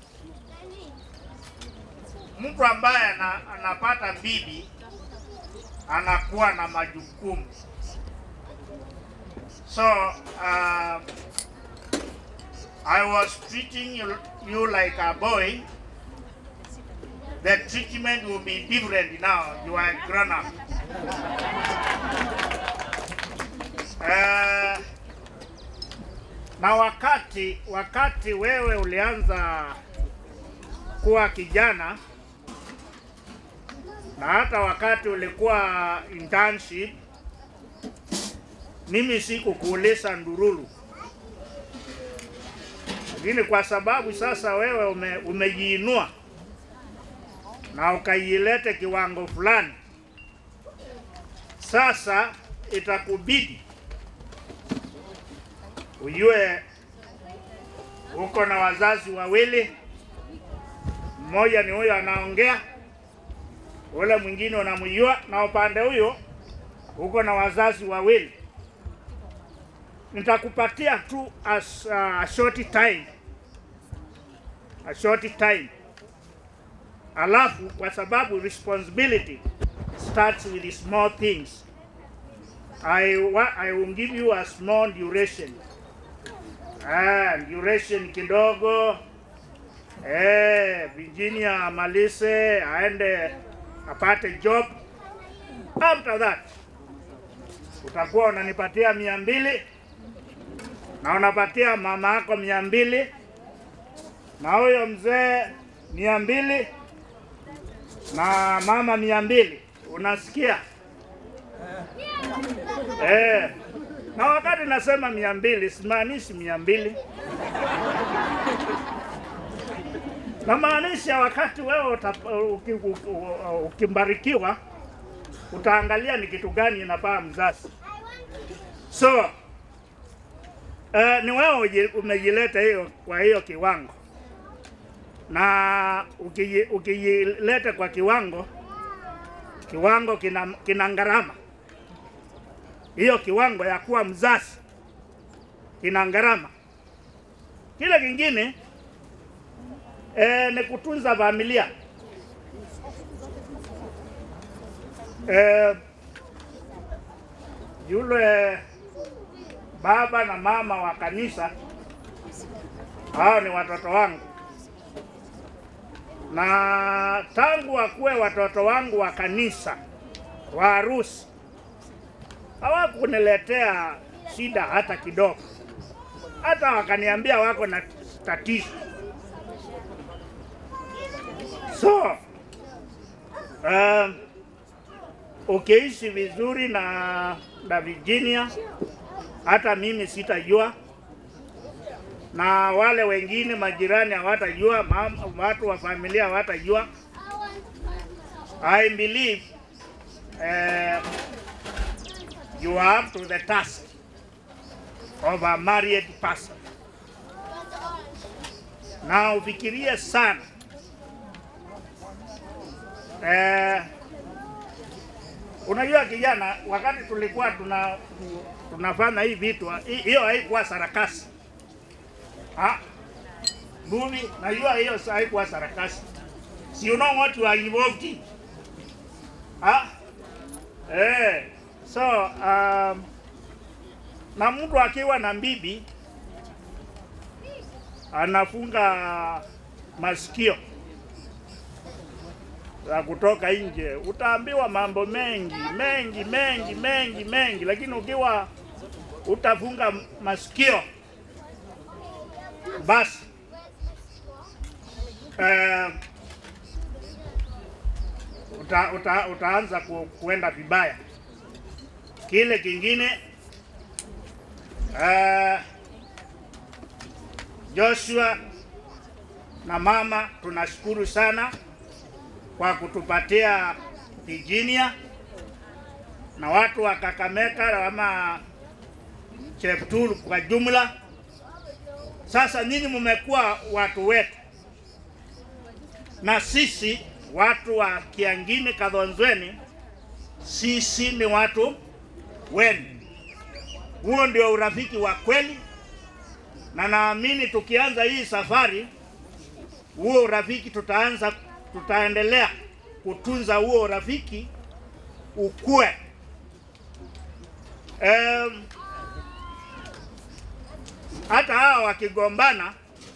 Speaker 13: mtu ambaye ana, anapata bibi anakuwa na majukumu. So uh, I was treating you, you like a boy. The treatment will be different now. You are grown up. Uh, na wakati wakati wewe ulianza kuwa kijana na hata wakati ulikuwa internship, mimi sikukuuliza ndururu, lakini kwa sababu sasa wewe ume, umejiinua na ukailete kiwango fulani, sasa itakubidi ujue uko na wazazi wawili, mmoja ni huyo anaongea ule mwingine unamjua, na upande huyo uko na wazazi wawili. Nitakupatia tu as, uh, a short time, a short time, alafu kwa sababu responsibility starts with the small things I, wa, I will give you a small duration. Ah, duration kidogo eh, Virginia amalize aende apate job. After that utakuwa unanipatia mia mbili na unapatia mama yako mia mbili na huyo mzee mia mbili na mama mia mbili unasikia? Eh, na wakati nasema mia mbili simaanishi mia mbili namaanisha wakati wewe uta- uki- uki- ukimbarikiwa utaangalia ni kitu gani inafaa mzazi. So uh, ni wewe uji- umejileta hiyo kwa hiyo kiwango, na ukiji- ukijileta kwa kiwango, kiwango kina, kina gharama. Hiyo kiwango ya kuwa mzazi kina gharama. Kile kingine eh, ni kutunza familia eh, yule baba na mama wa kanisa, hao ni watoto wangu, na tangu wakuwe watoto wangu wa kanisa wa harusi hawakuniletea shida hata kidogo, hata wakaniambia wako na tatizo. So um, ukiishi vizuri na na Virginia, hata mimi sitajua na wale wengine majirani hawatajua, mam- watu wa familia hawatajua. I believe uh, you are up to the task of a married person. Na ufikirie sana eh, unajua kijana, wakati tulikuwa tuna tunafanya hii vitu, hi- hiyo haikuwa sarakasi ha? Bubi, najua hiyo sa- haikuwa sarakasi. So you know what you are involved in. Ha? Eh, so um, na mtu akiwa na bibi anafunga masikio ya kutoka nje, utaambiwa mambo mengi mengi mengi mengi mengi, lakini ukiwa utafunga masikio basi eh, uta, uta, utaanza ku, kuenda vibaya. Kile kingine eh, Joshua na mama tunashukuru sana kwa kutupatia Virginia na watu wa Kakamega ama Cheptur kwa jumla. Sasa nyinyi mmekuwa watu wetu, na sisi watu wa Kiangini Kadhonzweni, sisi ni watu wenu. Huo ndio urafiki wa kweli, na naamini tukianza hii safari, huo urafiki tutaanza, tutaendelea kutunza huo urafiki ukue. Um, hata hawa wakigombana,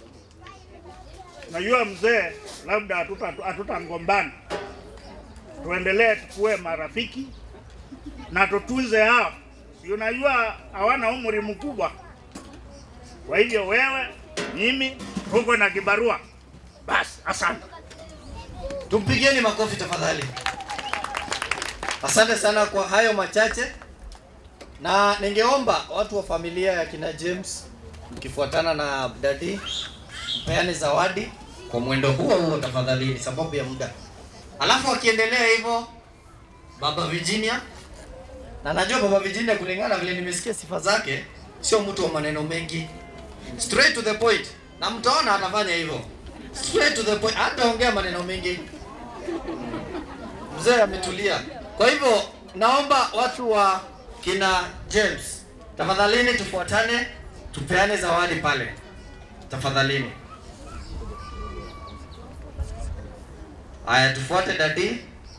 Speaker 13: najua mzee, labda hatuta- hatutagombana, tuendelee tukuwe marafiki na tutunze hao. Si unajua hawana umri mkubwa, kwa hivyo wewe, mimi tuko na kibarua. Basi, asante.
Speaker 1: Tumpigieni makofi tafadhali. Asante sana kwa hayo machache, na ningeomba watu wa familia ya kina James mkifuatana na dadi mpeane zawadi kwa mwendo huo huo tafadhali, sababu ya muda. Alafu akiendelea hivyo, baba Virginia, na najua baba Virginia, kulingana vile nimesikia sifa zake, sio mtu wa maneno mengi, straight to the point, na mtaona atafanya hivyo straight to the point, hataongea maneno mengi. Mzee ametulia. Kwa hivyo naomba watu wa kina James, tafadhalini tufuatane, tupeane zawadi pale, tafadhalini. Haya, tufuate dadi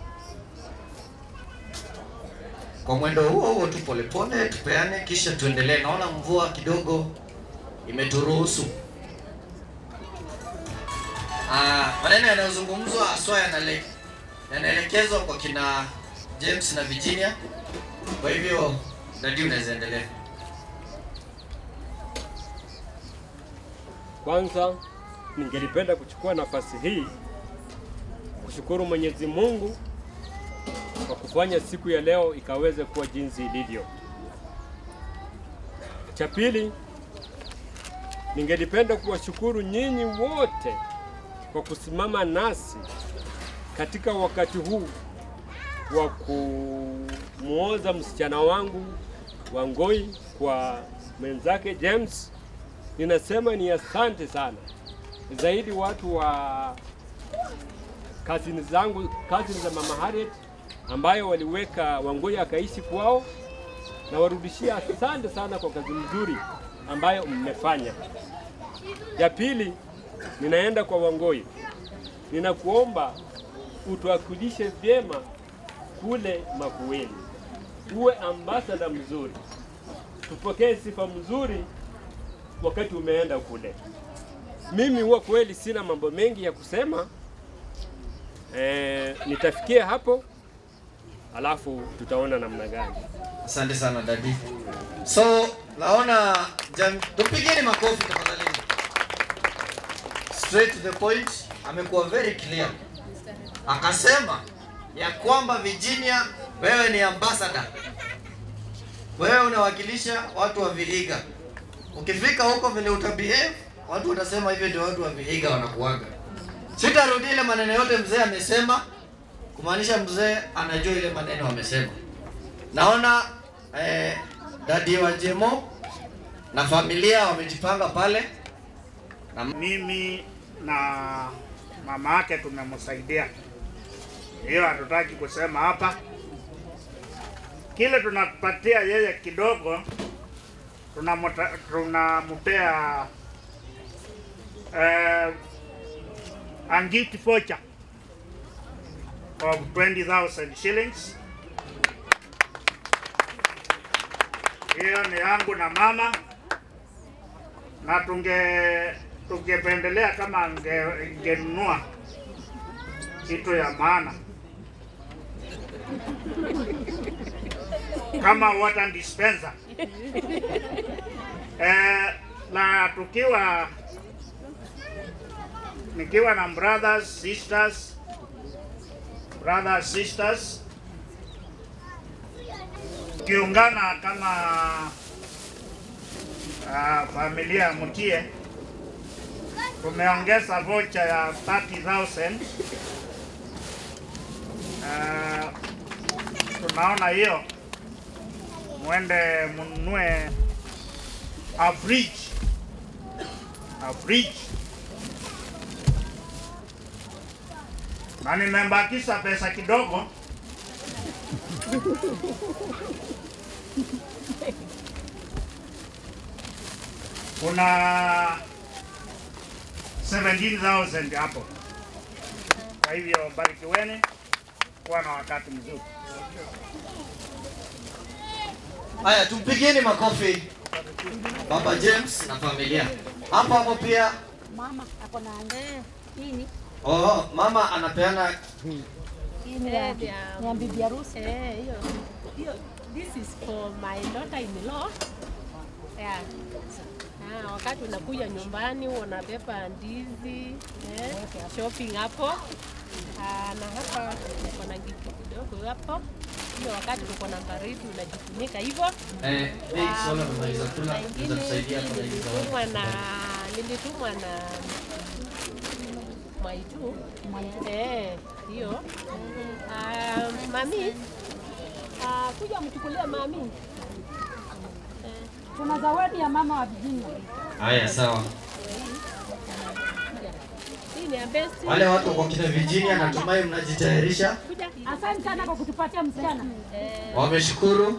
Speaker 1: kwa mwendo huo huo tu polepole, tupeane kisha tuendelee. Naona mvua kidogo imeturuhusu. Ah, maneno yanayozungumzwa haswa yanale- yanaelekezwa kwa kina James na Virginia. Kwa hivyo dadi, unaweza endelea.
Speaker 14: Kwanza ningelipenda kuchukua nafasi hii kushukuru Mwenyezi Mungu kwa kufanya siku ya leo ikaweze kuwa jinsi ilivyo. Cha pili, ningelipenda kuwashukuru nyinyi wote kwa kusimama nasi katika wakati huu wa kumwoza msichana wangu Wangoi, kwa mwenzake James, ninasema ni asante sana zaidi watu wa kazini zangu, kazini za mama Harriet ambayo waliweka Wangoi akaishi kwao, na warudishia asante sana kwa kazi nzuri ambayo mmefanya. Ya pili, ninaenda kwa Wangoi, ninakuomba utuwakilishe vyema kule Makueni, uwe ambasada mzuri, tupokee sifa mzuri wakati umeenda kule. Mimi huwa kweli sina mambo mengi ya kusema e, nitafikia hapo alafu tutaona namna gani.
Speaker 1: Asante sana dadi. So naona jam... tupigeni makofi tafadhali. Straight to the point, amekuwa very clear. Akasema ya kwamba Virginia, wewe ni ambassador, wewe unawakilisha watu wa Vihiga. Ukifika huko vile utabehave, watu watasema hivyo ndio watu wa Vihiga wanakuaga. Sitarudi ile maneno yote mzee amesema, kumaanisha mzee anajua ile maneno amesema. Naona eh, dadi wa Jemo na familia wamejipanga pale
Speaker 13: na mimi na mama yake tumemsaidia. Hiyo hatutaki kusema hapa. Kile tunapatia yeye kidogo, tunamuta- tunampea uh, a gift voucher of 20,000 shillings. Hiyo ni yangu na mama, na tunge tungependelea kama ange- ingenunua kitu ya maana kama water dispenser eh, na tukiwa nikiwa na brothers sisters brothers sisters kiungana kama uh, familia ya Mutie tumeongeza vocha ya 30,000 uh, tunaona hiyo mwende mununue a fridge a fridge na nimembakisha pesa kidogo kuna 17,000 hapo. Kwa hivyo barikiweni, kuwa na wakati mzuri.
Speaker 1: Haya, tumpigieni makofi Baba James na familia. Hapo hapo pia
Speaker 15: Mama ako na nini?
Speaker 1: oh, mama anapeana
Speaker 15: Hii ni ya ni ya bibi harusi.
Speaker 16: Eh, hiyo hiyo this is for my daughter in law. Yeah. Ah, wakati unakuja nyumbani unabeba ndizi eh, shopping hapo. Ah, na hapa uko na kitu kidogo hapo. Hiyo wakati uko na baridi unajifunika hivyo.
Speaker 1: eh, hey,
Speaker 16: Ah,
Speaker 1: sona tunaweza kula,
Speaker 16: na
Speaker 1: tunaweza
Speaker 16: ingine
Speaker 1: kusaidia
Speaker 16: hii
Speaker 1: kwa hizo zawadi.
Speaker 16: nilitumwa na nilitumwa na Mwaitu. Eh, hiyo. Ah, mami. Ah, kuja mchukulie mami.
Speaker 15: Kuna zawadi ya mama wa Virginia.
Speaker 1: Haya, sawa.
Speaker 16: Hii ni ya best.
Speaker 1: Wale watu kwa kina Virginia, natumai mnajitayarisha,
Speaker 15: Asante sana kwa kutupatia msichana.
Speaker 1: wameshukuru.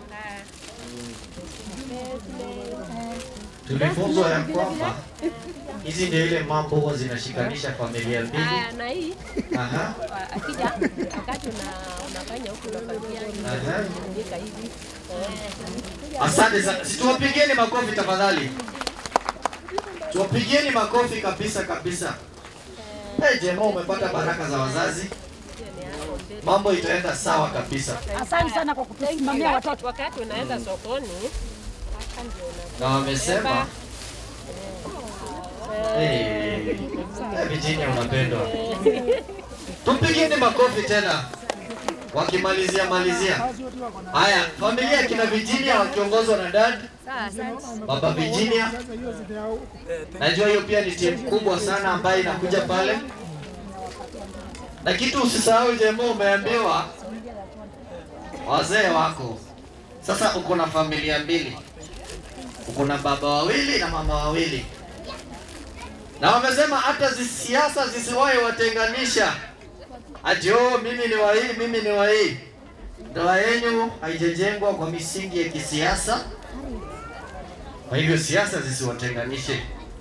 Speaker 1: Tulifunzwa ya kwamba hizi ndio ile mambo huwa zinashikanisha familia mbili.
Speaker 16: Ah, na hii
Speaker 1: Aha.
Speaker 16: wa- akija wakati una unafanya huku unafanyia
Speaker 1: Aha.
Speaker 16: unafunika hivi. Eh.
Speaker 1: Asante sana. Situwapigieni makofi tafadhali. Tuwapigieni makofi kabisa kabisa. Hey, Jema umepata baraka za wazazi. Mambo itaenda sawa kabisa.
Speaker 15: Asante sana kwa kutusimamia
Speaker 16: Wakati-
Speaker 15: watoto.
Speaker 16: Wakati unaenda sokoni hapa ndio una-
Speaker 1: Na wamesema hey, hey, Virginia unapendwa. Tumpigieni makofi tena wakimalizia malizia. Haya, familia ya kina Virginia wakiongozwa na dad
Speaker 16: Sawa, asante.
Speaker 1: Baba Virginia. Najua hiyo pia ni timu kubwa sana ambayo inakuja pale, na kitu usisahau, Jemo, umeambiwa wazee wako Sasa uko na familia mbili, uko na baba wawili na mama wawili, na wamesema hata zi- siasa zisiwahi watenganisha, ati oh, mimi ni wa hii, mimi ni wa hii. Ndoa yenu haijajengwa kwa misingi ya kisiasa, kwa hivyo siasa zisiwatenganishe.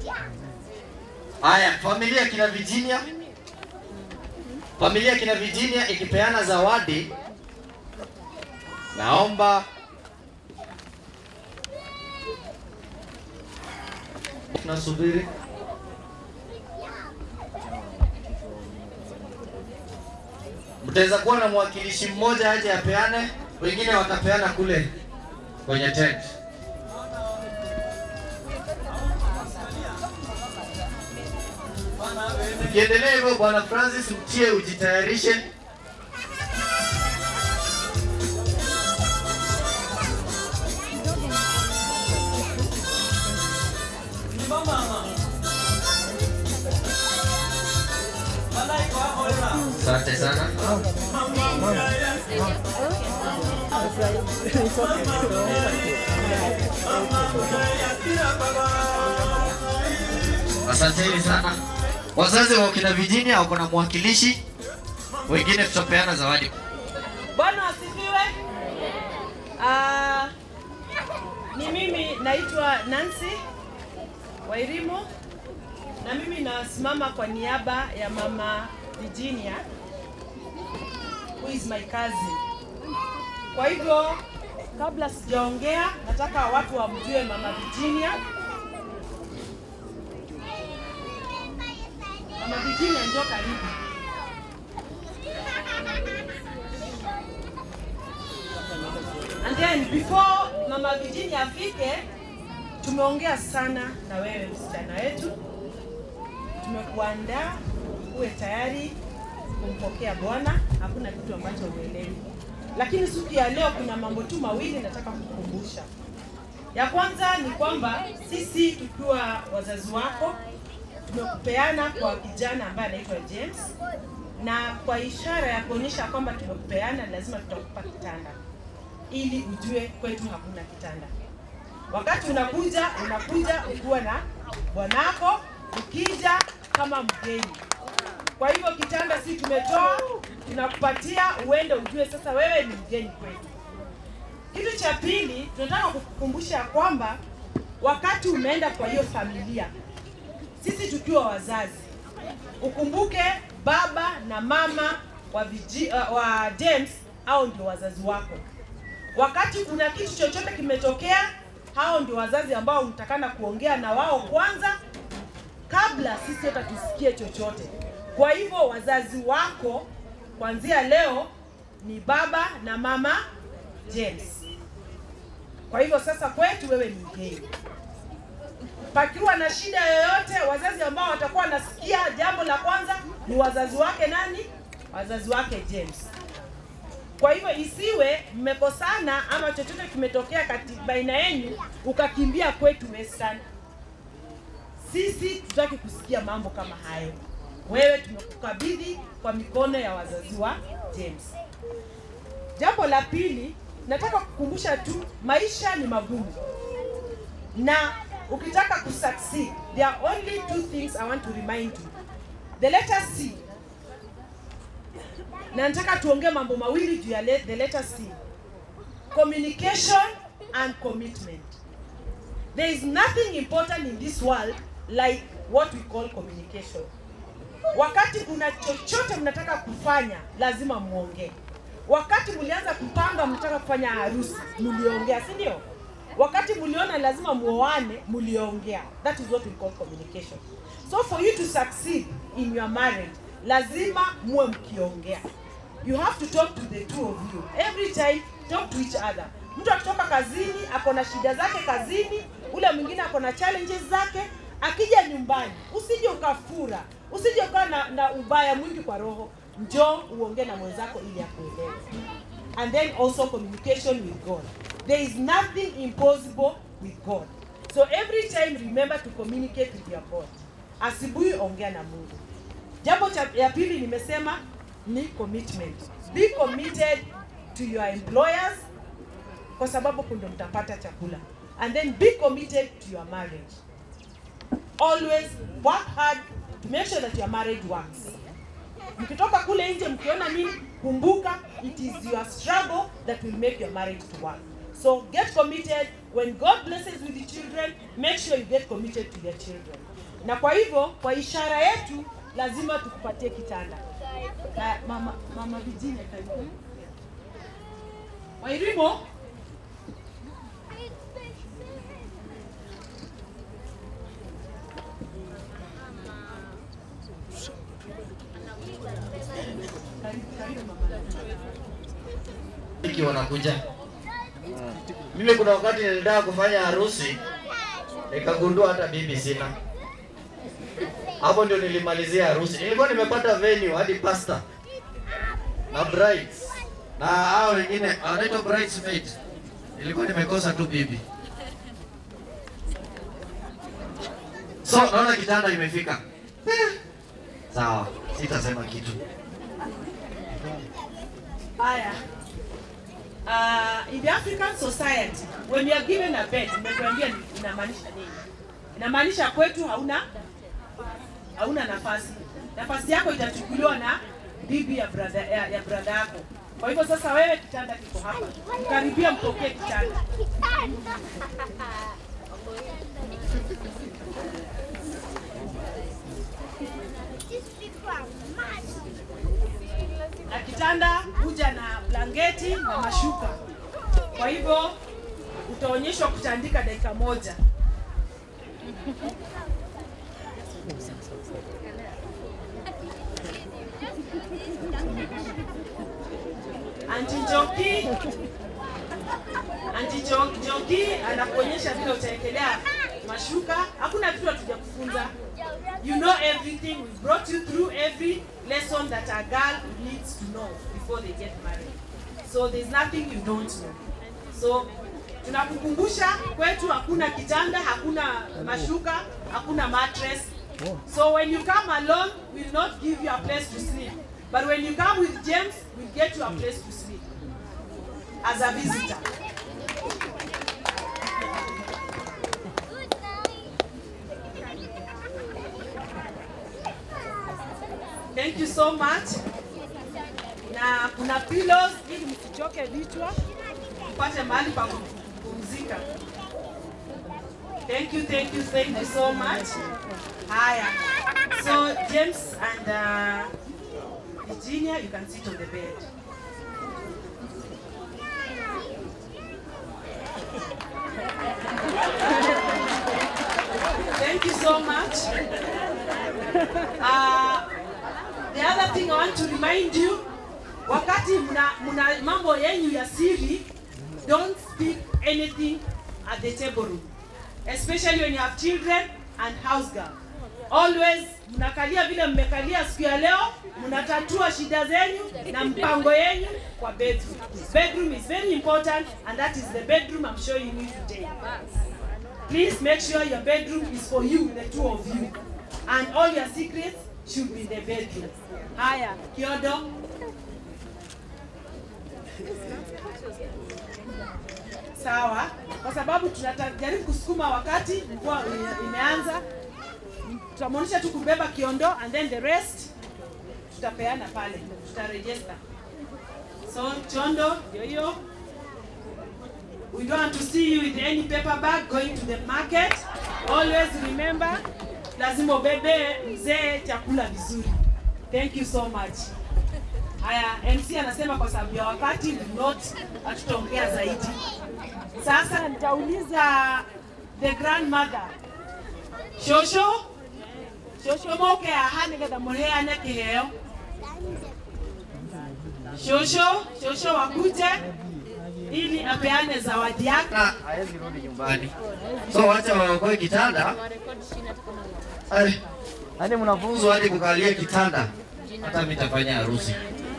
Speaker 1: Haya, familia ya kina Virginia, familia ya kina Virginia ikipeana zawadi, naomba tunasubiri mtaweza kuwa na mwakilishi mmoja aje apeane, wengine watapeana kule kwenye tent. Ukiendelea hivyo, bwana Francis, mtie ujitayarishe. Asante sana. Asanteni sana wazazi wa kina Virginia, wako na mwakilishi, wengine tutapeana zawadi.
Speaker 17: Bwana asifiwe. Ah, ni mimi naitwa Nancy Wairimu na mimi nasimama kwa niaba ya mama Virginia who is my cousin. Kwa hivyo kabla sijaongea, nataka watu wamjue mama Virginia. Mama Virginia, njoo karibu. And then before Mama Virginia afike, tumeongea sana na wewe msichana wetu, tumekuandaa uwe tayari kumpokea Bwana. Hakuna kitu ambacho uelewi, lakini siku ya leo kuna mambo tu mawili nataka kukumbusha. Ya kwanza ni kwamba sisi tukiwa wazazi wako tumekupeana kwa kijana ambaye anaitwa James, na kwa ishara ya kuonyesha kwamba tumekupeana, lazima tutakupa kitanda ili ujue kwetu hakuna kitanda. Wakati unakuja unakuja ukiwa na bwanako, ukija kama mgeni. Kwa hivyo kitanda si tumetoa, tunakupatia uende ujue sasa wewe ni mgeni kwetu. Kitu cha pili, tunataka kukukumbusha ya kwamba wakati umeenda kwa hiyo familia, sisi tukiwa wazazi, ukumbuke baba na mama wa, viji, uh, wa James au ndio wazazi wako. Wakati kuna kitu chochote kimetokea, hao ndio wazazi ambao unatakana kuongea na wao kwanza kabla sisi hata tusikie chochote. Kwa hivyo wazazi wako kuanzia leo ni baba na mama James. Kwa hivyo sasa kwetu wewe ni mgeni. Pakiwa na shida yoyote, wazazi ambao watakuwa wanasikia, jambo la kwanza ni wazazi wake nani? Wazazi wake James. Kwa hivyo isiwe mmekosana ama chochote kimetokea kati baina yenu ukakimbia kwetu Western. Sisi tutaki kusikia mambo kama hayo. Wewe tumekukabidhi kwa mikono ya wazazi wa James. Jambo la pili, nataka kukumbusha tu, maisha ni magumu na ukitaka kusucceed, there are only two things I want to remind you. The letter C na nataka tuongee mambo mawili juu ya le- the letter C. Communication and commitment. There is nothing important in this world like what we call communication. Wakati kuna chochote mnataka kufanya, lazima muongee. Wakati mlianza kupanga mnataka kufanya harusi, mliongea, si ndio? Wakati mliona lazima muoane, mliongea. That is what we call communication. So for you to succeed in your marriage, lazima muwe mkiongea. You have to talk to the two of you. Every time talk to each other. Mtu akitoka kazini ako na shida zake kazini, ule mwingine ako na challenges zake. Akija nyumbani, usije ukafura, usije ukawa na, na ubaya mwingi kwa roho. Njoo uongee na mwenzako ili akuelewe. And then also communication with God. There is nothing impossible with God. So every time remember to communicate with your God. Asubuhi ongea na Mungu. Jambo cha ya pili nimesema ni commitment. Be committed to your employers kwa sababu kundo mtapata chakula and then be committed to your marriage always work hard to make sure that your marriage works mkitoka kule nje mkiona nini kumbuka it is your struggle that will make your marriage to work so get committed when god blesses with the children make sure you get committed to your children na kwa hivyo kwa ishara yetu lazima tukupatie kitanda na mama mama Virginia karibu wairimo
Speaker 1: Wiki wanakuja. Mimi kuna wakati nilitaka kufanya harusi nikagundua hata bibi sina. Hapo ndio nilimalizia harusi. Nilikuwa nimepata venue hadi pasta na brides na hao wengine wanaitwa bridesmaid. Nilikuwa nimekosa tu bibi. So naona kitanda imefika. Sawa, sitasema kitu.
Speaker 17: haya uh, in the african society when you are given a bed nimekuambia ni- inamaanisha nini inamaanisha kwetu hauna hauna nafasi nafasi yako itachukuliwa na bibi ya brother ya, ya brother yako kwa hivyo sasa wewe kitanda kiko hapa mkaribia mpokee kitanda na kitanda huja na blanketi na mashuka kwa hivyo utaonyeshwa kutandika dakika moja Auntie Joki Auntie Jo- Joki anakuonyesha vile utaekelea mashuka. Hakuna kitu hatuja kufunza. You know everything. We brought you through every lesson that a girl needs to know before they get married. So there's nothing you don't know. So tunakukumbusha kwetu hakuna kitanda, hakuna mashuka, hakuna mattress. So when you come alone, we'll not give you a place to sleep. But when you come with James, we'll get you a place to sleep as a visitor. Thank you so much. Na kuna pillows ili msichoke vichwa, mpate mahali pa kupumzika. Thank you, thank you, thank you so much. Haya. So James and uh, Virginia, you can sit on the bed. Thank you so much. Uh, the other thing I want to remind you, wakati mna, mna mambo yenyu ya siri, don't speak anything at the table room, especially when you have children and house girl. Always mnakalia vile mmekalia siku ya leo, mnatatua shida zenyu na mpango yenyu kwa bedroom. Bedroom is very important and that is the bedroom I'm showing you today. Please make sure your bedroom is for you, the two of you. And all your secrets should be in the bedroom. Haya, Kiodo. Sawa, kwa sababu tunajaribu kusukuma wakati mvua ime- imeanza. Tutamwonyesha tu kubeba kiondo and then the rest tutapeana pale, tutarejesta. So chondo ndio hiyo. We don't want to see you with any paper bag going to the market. Always remember, lazima ubebe mzee chakula vizuri. Thank you so much. Haya, MC anasema kwa sababu ya wakati do not hatutaongea zaidi. Sasa nitauliza the grandmother. Shosho? Shosho moke aha nigetha muheane kiheo. Shosho, shosho wakuje ili apeane zawadi yake.
Speaker 1: Hawezi rudi nyumbani. So wacha waokoe kitanda. Ai, Hadi mnafunzwa hadi kukalia kitanda. Hata mimi nitafanya harusi.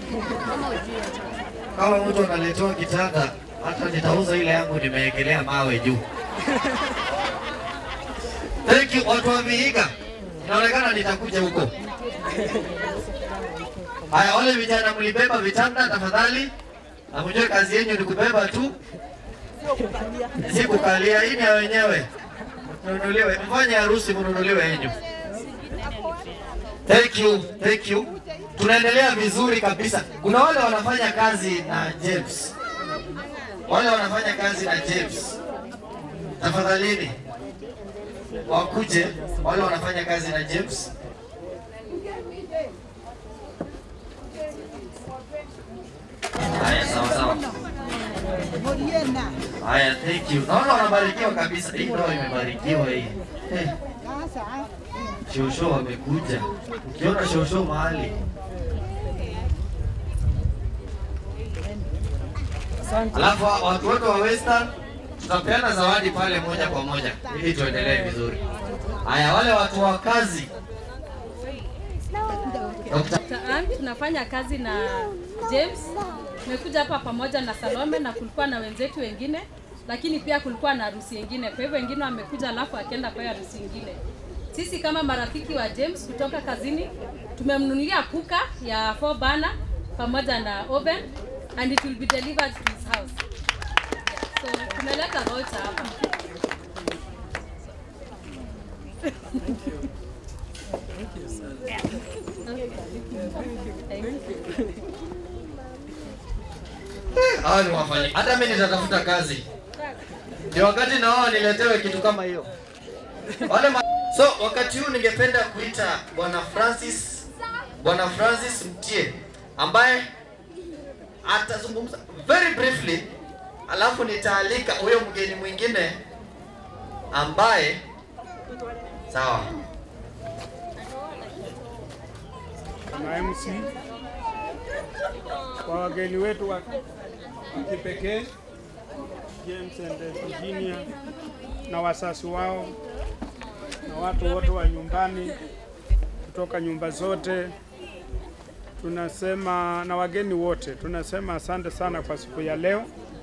Speaker 1: Kama mtu analetewa kitanda, hata nitauza ile yangu nimewekelea mawe juu. Thank you watu wa Vihiga. Inaonekana nitakuja huko. Haya, wale vijana mlibeba vitanda tafadhali, na mjue kazi yenu ni kubeba tu. si kukalia, hii ni ya wenyewe. Mnunuliwe, mfanye harusi mnunuliwe yenyu. Thank you, thank you. Tunaendelea vizuri kabisa. Kuna wale wanafanya kazi na James, wale wanafanya kazi na James, tafadhalini wakuje, wale wanafanya kazi na James. Haya, sawa sawa. Haya, thank you. Naona wanabarikiwa kabisa. Hii ndoa imebarikiwa hii. Eh, Shosho wamekuja. Ukiona shosho mahali Alafu wa- watu wote wa Western tutapeana zawadi pale moja kwa moja ili tuendelee vizuri. Haya, wale watu wa kazi
Speaker 18: Dr. Ann, tunafanya kazi na James. Tumekuja hapa pamoja na Salome na kulikuwa na wenzetu wengine, lakini pia kulikuwa na harusi nyingine. Kwa hivyo wengine wamekuja alafu akaenda kwa hiyo harusi nyingine. Sisi kama marafiki wa James kutoka kazini tumemnunulia kuka ya 4 burner pamoja na oven and it will be delivered to his house. So tumeleta voucher hapa.
Speaker 1: hawa ni wafanyi. Hata mimi nitatafuta kazi. Ndio wakati na wao niletewe kitu kama hiyo. Wale ma... So wakati huu ningependa kuita Bwana Francis Bwana Francis Mtie ambaye atazungumza very briefly, alafu nitaalika huyo mgeni mwingine ambaye sawa.
Speaker 19: na MC kwa wageni wetu wa wa kipekee James and Virginia na wasasi wao na watu wote wa nyumbani kutoka nyumba zote, tunasema na wageni wote, tunasema asante sana kwa siku ya leo,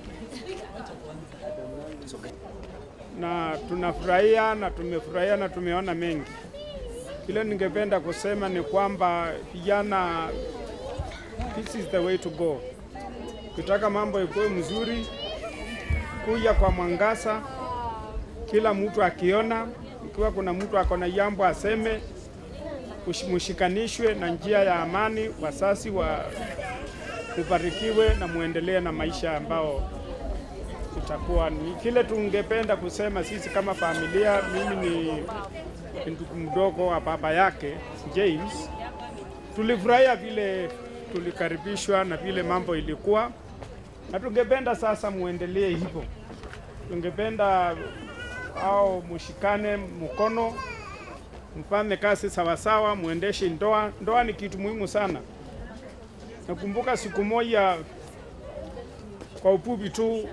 Speaker 19: na tunafurahia na tumefurahia na tumeona mengi. Kile ningependa kusema ni kwamba vijana, this is the way to go. Ukitaka mambo ikuwe mzuri, kuja kwa mwangaza, kila mtu akiona, ikiwa kuna mtu ako na jambo aseme, ushi- mushikanishwe na njia ya amani, wasasi wa mubarikiwe na muendelee na maisha ambao itakuwa ni kile tungependa kusema sisi kama familia. Mimi ni ni ndugu mdogo wa baba yake James. Tulifurahia vile tulikaribishwa na vile mambo ilikuwa, na tungependa sasa muendelee hivyo. Tungependa au mushikane mkono, mfanye kazi sawasawa, muendeshe ndoa. Ndoa ni kitu muhimu sana. Nakumbuka siku moja kwa upupi tu,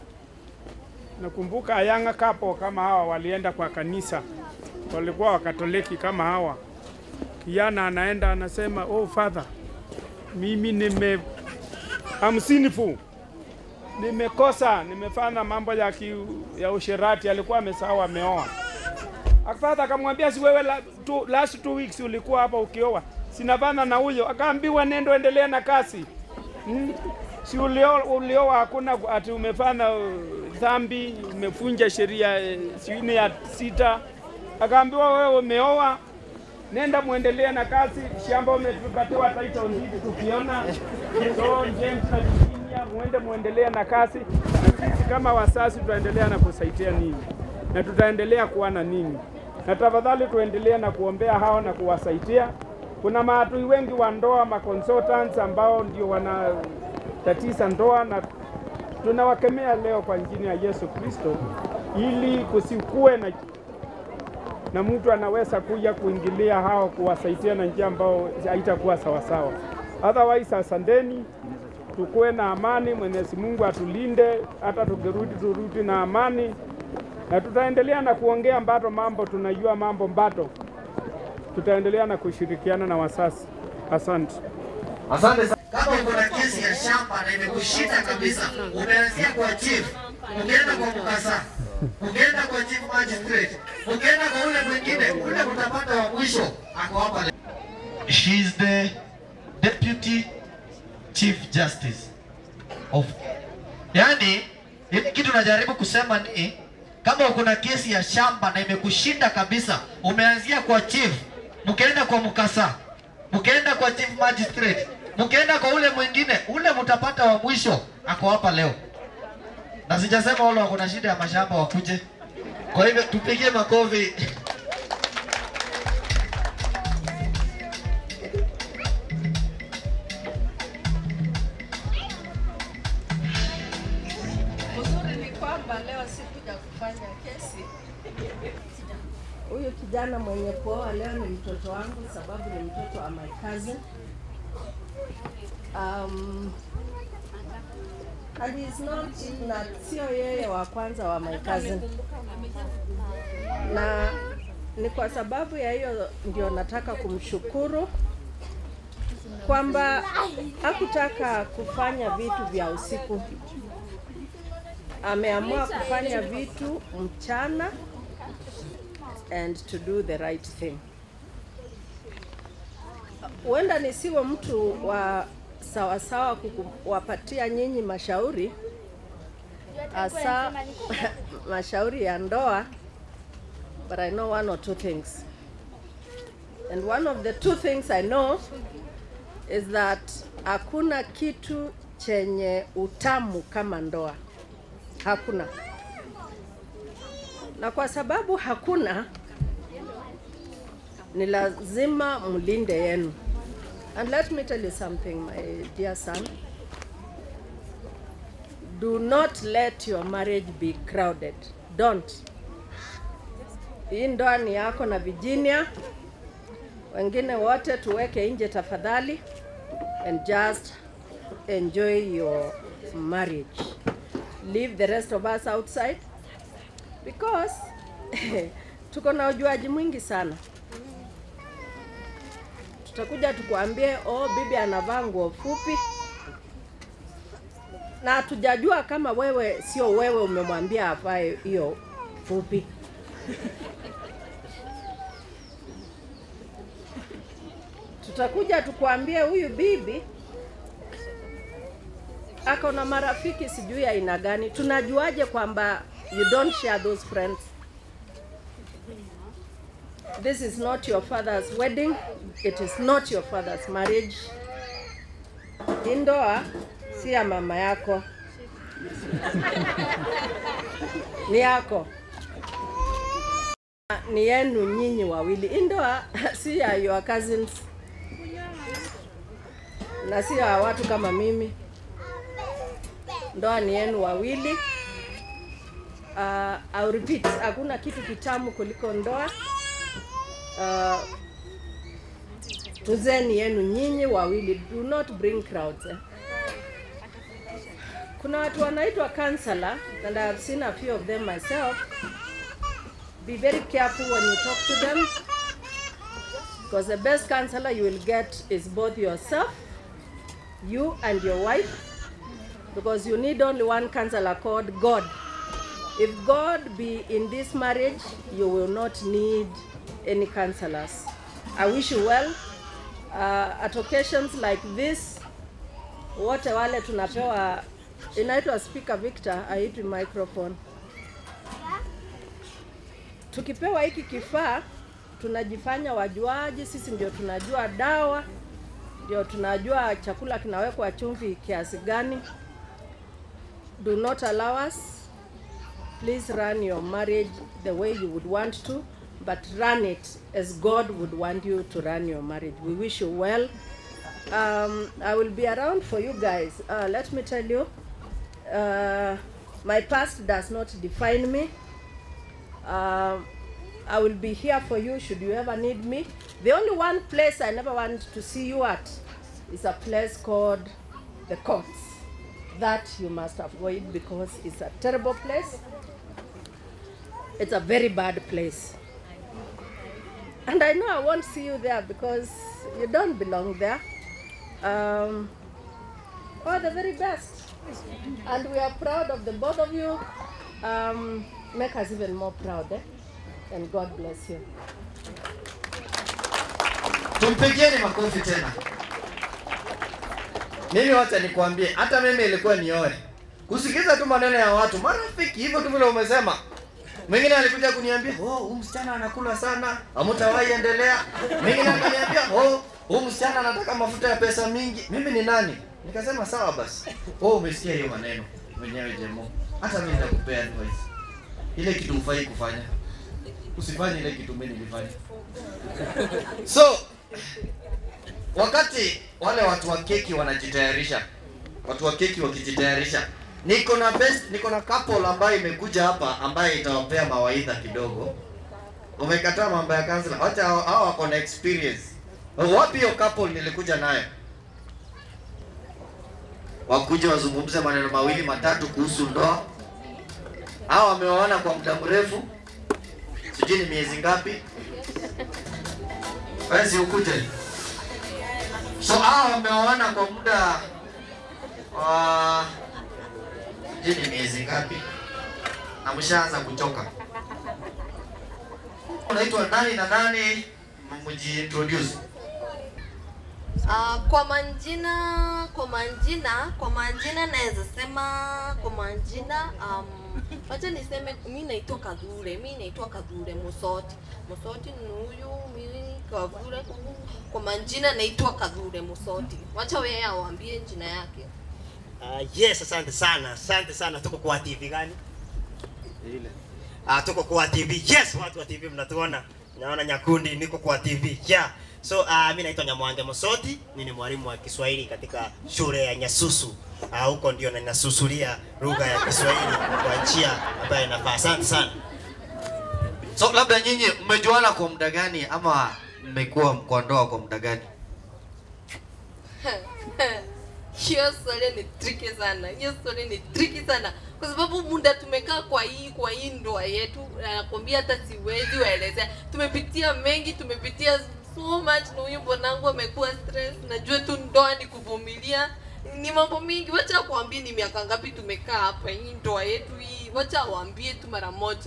Speaker 19: nakumbuka Ayanga kapo kama hawa walienda kwa kanisa, walikuwa wakatoliki kama hawa. Kijana anaenda anasema, oh father, mimi nime I'm sinful, nimekosa, nimefanya mambo ya, ki, ya usherati. Alikuwa amesahau ameoa. Father akamwambia, si wewe la, tu, last two weeks ulikuwa hapa ukioa, sinafana na huyo. Akaambiwa nendo endelea na kasi hmm? si ulioa, ulioa hakuna ati umefanya uh, dhambi, umefunja sheria eh, sijui ya sita. Akaambiwa wewe umeoa, nenda muendelee na kazi, shamba umepatiwa title deed tukiona. So James na Virginia, muende muendelee na kazi, na sisi kama wasasi tutaendelea na kusaidia ninyi na tutaendelea kuwa na ninyi, na tafadhali tuendelee na kuombea hao na kuwasaidia. Kuna maadui wengi wa ndoa, ma consultants ambao ndio wanatatiza ndoa, na tunawakemea leo kwa jina ya Yesu Kristo, ili kusikue na na mtu anaweza kuja kuingilia hao kuwasaidia na njia ambao haitakuwa sawasawa. Otherwise, asanteni, tukuwe na amani. Mwenyezi Mungu atulinde, hata tukirudi turudi na amani, na tutaendelea na kuongea mbato mambo, tunajua mambo mbato, tutaendelea na kushirikiana na wasasi. Asante.
Speaker 1: Asante sana. Kama uko na kesi ya shamba na imekushinda kabisa, umeanzia kwa chief, ukienda kwa mkasa, ukienda kwa chief magistrate, ukienda kwa ule mwingine, ule utapata wa mwisho ako hapa. leo. She is the deputy chief justice of, yani
Speaker 4: Ile kitu najaribu kusema ni kama kuna kesi ya shamba na imekushinda kabisa, umeanzia kwa chief, mkaenda kwa mkasa, mkaenda kwa chief magistrate, mkaenda kwa ule mwingine, ule mtapata wa mwisho ako hapa leo. Na sijasema wale wako na shida ya mashamba wakuje. Kwa hivyo tupigie makofi.
Speaker 20: Uzuri ni kwamba leo sikuja kufanya kesi. Huyu kijana mwenye kuoa leo ni mtoto wangu, sababu ni mtoto wa my cousin. Um, and he's not, na sio yeye wa kwanza wa my cousin, na ni kwa sababu ya hiyo ndio nataka kumshukuru kwamba hakutaka kufanya vitu vya usiku ameamua kufanya vitu mchana and to do the right thing. Huenda nisiwe mtu wa sawasawa kuwapatia nyinyi mashauri hasa mashauri ya ndoa, but I know one or two things. And one of the two things I know is that hakuna kitu chenye utamu kama ndoa hakuna. Na kwa sababu hakuna, ni lazima mlinde yenu. And let me tell you something, my dear son. Do not let your marriage be crowded. Don't. Hii ndoa ni yako na Virginia. Wengine wote tuweke nje tafadhali and just enjoy your marriage leave the rest of us outside because tuko na ujuaji mwingi sana. Tutakuja tukuambie, oh, bibi anavaa nguo fupi, na hatujajua kama wewe sio wewe umemwambia avae hiyo fupi. Tutakuja tukuambie huyu bibi ako na marafiki sijui aina gani. Tunajuaje kwamba you don't share those friends? This is not your father's wedding. It is not your father's marriage. Hii ndoa si ya mama yako, ni yako, ni yenu nyinyi wawili. Hii ndoa si ya your cousins na si ya watu kama mimi ndoa ni yenu wawili. Uh, I'll repeat, hakuna kitu kitamu kuliko ndoa. Uh, tuzeni yenu nyinyi wawili, do not bring crowds. Eh. Kuna watu wanaitwa counselor and I have seen a few of them myself. Be very careful when you talk to them because the best counselor you will get is both yourself, you and your wife because you need only one counselor called God. If God be in this marriage, you will not need any counselors. I wish you well. Uh, at occasions like this, wote wale tunapewa inaitwa speaker Victor, haitwi microphone. Tukipewa hiki kifaa tunajifanya wajuaji, sisi ndio tunajua dawa, ndio tunajua chakula kinawekwa chumvi kiasi gani. Do not allow us. Please run your marriage the way you would want to, but run it as God would want you to run your marriage. We wish you well. Um, I will be around for you guys. Uh, let me tell you, uh, my past does not define me. Um, I will be here for you should you ever need me. The only one place I never want to see you at is a place called the courts. That you must avoid because it's a terrible place. It's a very bad place. And I know I won't see you there because you don't belong there. Um, all the very best. And we are proud of the both of you. Um, make us even more proud. Eh? And God bless you.
Speaker 1: Tumpigieni makofi tena. Mimi wacha nikwambie, hata mimi ilikuwa nioe, kusikiza tu maneno ya watu, marafiki hivyo tu vile umesema. Mwingine alikuja kuniambia, oh, huyu msichana anakula sana, hamtawahi endelea. Mwingine akaniambia, oh, huyu msichana anataka mafuta ya pesa mingi. Mimi ni nani? Nikasema sawa basi. Oh, umesikia hiyo maneno mwenyewe Jemo. Hata mimi nitakupea advice. Ile kitu hufai kufanya. Usifanye ile kitu mimi nilifanya. So, wakati wale watu wa keki wanajitayarisha, watu wa keki wakijitayarisha, niko na best, niko na couple ambayo imekuja hapa ambaye itawapea mawaidha kidogo. Umekataa mambo ya kansela, wacha hao hao wako na experience. Wapi hiyo couple nilikuja nayo? Wakuja wazungumze maneno mawili matatu kuhusu ndoa. Hao wameoana kwa muda mrefu, sijui ni miezi ngapi. Wewe si ukuje? So hao wameoana kwa muda wa sijui ni miezi ngapi, na mshaanza kuchoka. Unaitwa nani na nani? Mjiintroduce.
Speaker 21: Uh, kwa manjina kwa manjina kwa manjina naweza sema kwa manjina um, wacha niseme mi naitwa Kadhure, mi naitwa Kadhure Musoti. Musoti ni huyu, mimi Kadhure. Kwa manjina naitwa Kadhure Musoti. Wacha wewe awaambie jina yake.
Speaker 7: Uh, yes, asante sana, asante sana. Tuko kwa TV gani? Ile. Ah, tuko kwa TV. Yes, watu wa TV mnatuona. Naona Nyakundi, niko kwa TV. Yeah. So uh, mimi naitwa Nyamwange Mosoti, mimi ni mwalimu wa Kiswahili katika shule ya Nyasusu. Ah, huko ndio na ninasusulia lugha ya Kiswahili kwa njia ambayo inafaa. Asante sana.
Speaker 1: So labda nyinyi mmejuana kwa muda gani ama mmekuwa kwa ndoa kwa muda gani?
Speaker 21: Hiyo swali ni tricky sana. Hiyo swali ni tricky sana. Kwa sababu muda tumekaa kwa hii kwa hii ndoa yetu, nakwambia hata siwezi waelezea. Tumepitia mengi, tumepitia so much na huyu bwanangu amekuwa stress. Najua tu ndoa ni kuvumilia. Ni mambo mingi. Wacha kuambie ni miaka ngapi tumekaa hapa hii ndoa yetu hii. Wacha waambie tu mara moja.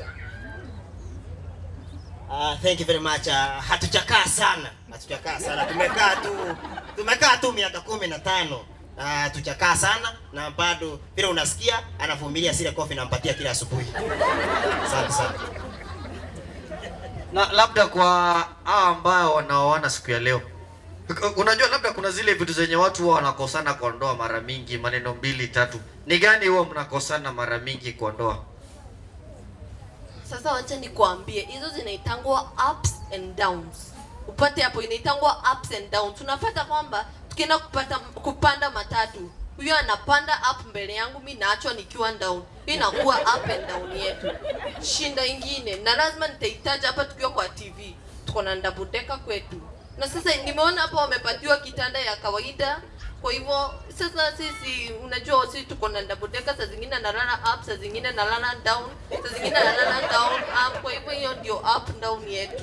Speaker 7: Uh, thank you very much. Uh, hatujakaa sana, hatujakaa sana. Tumekaa tu tumekaa tu miaka kumi na tano. Uh, tujakaa sana na bado vile unasikia anavumilia zile kofi nampatia kila asubuhi. Asante sana.
Speaker 1: Na labda kwa hao ambao wanaoana siku ya leo, unajua labda kuna zile vitu zenye watu huwa wanakosana kwa ndoa mara mingi, maneno mbili tatu. Ni gani huwa mnakosana mara mingi kwa ndoa?
Speaker 21: Sasa wacha nikuambie, hizo zinaitangwa ups and downs. Upate hapo, inaitangwa ups and downs. Tunapata kwamba tukienda kupata kupanda matatu, huyo anapanda up mbele yangu, mi naachwa nikiwa down. Hii inakuwa up and down yetu. Shinda ingine, na lazima nitahitaji hapa tukiwa kwa TV, tuko na double decker kwetu, na sasa nimeona hapa wamepatiwa kitanda ya kawaida kwa hivyo sasa sisi unajua sisi tuko na double decker, saa zingine nalala up, saa zingine nalala down, saa zingine nalala down up. Kwa hivyo hiyo ndio up down yetu.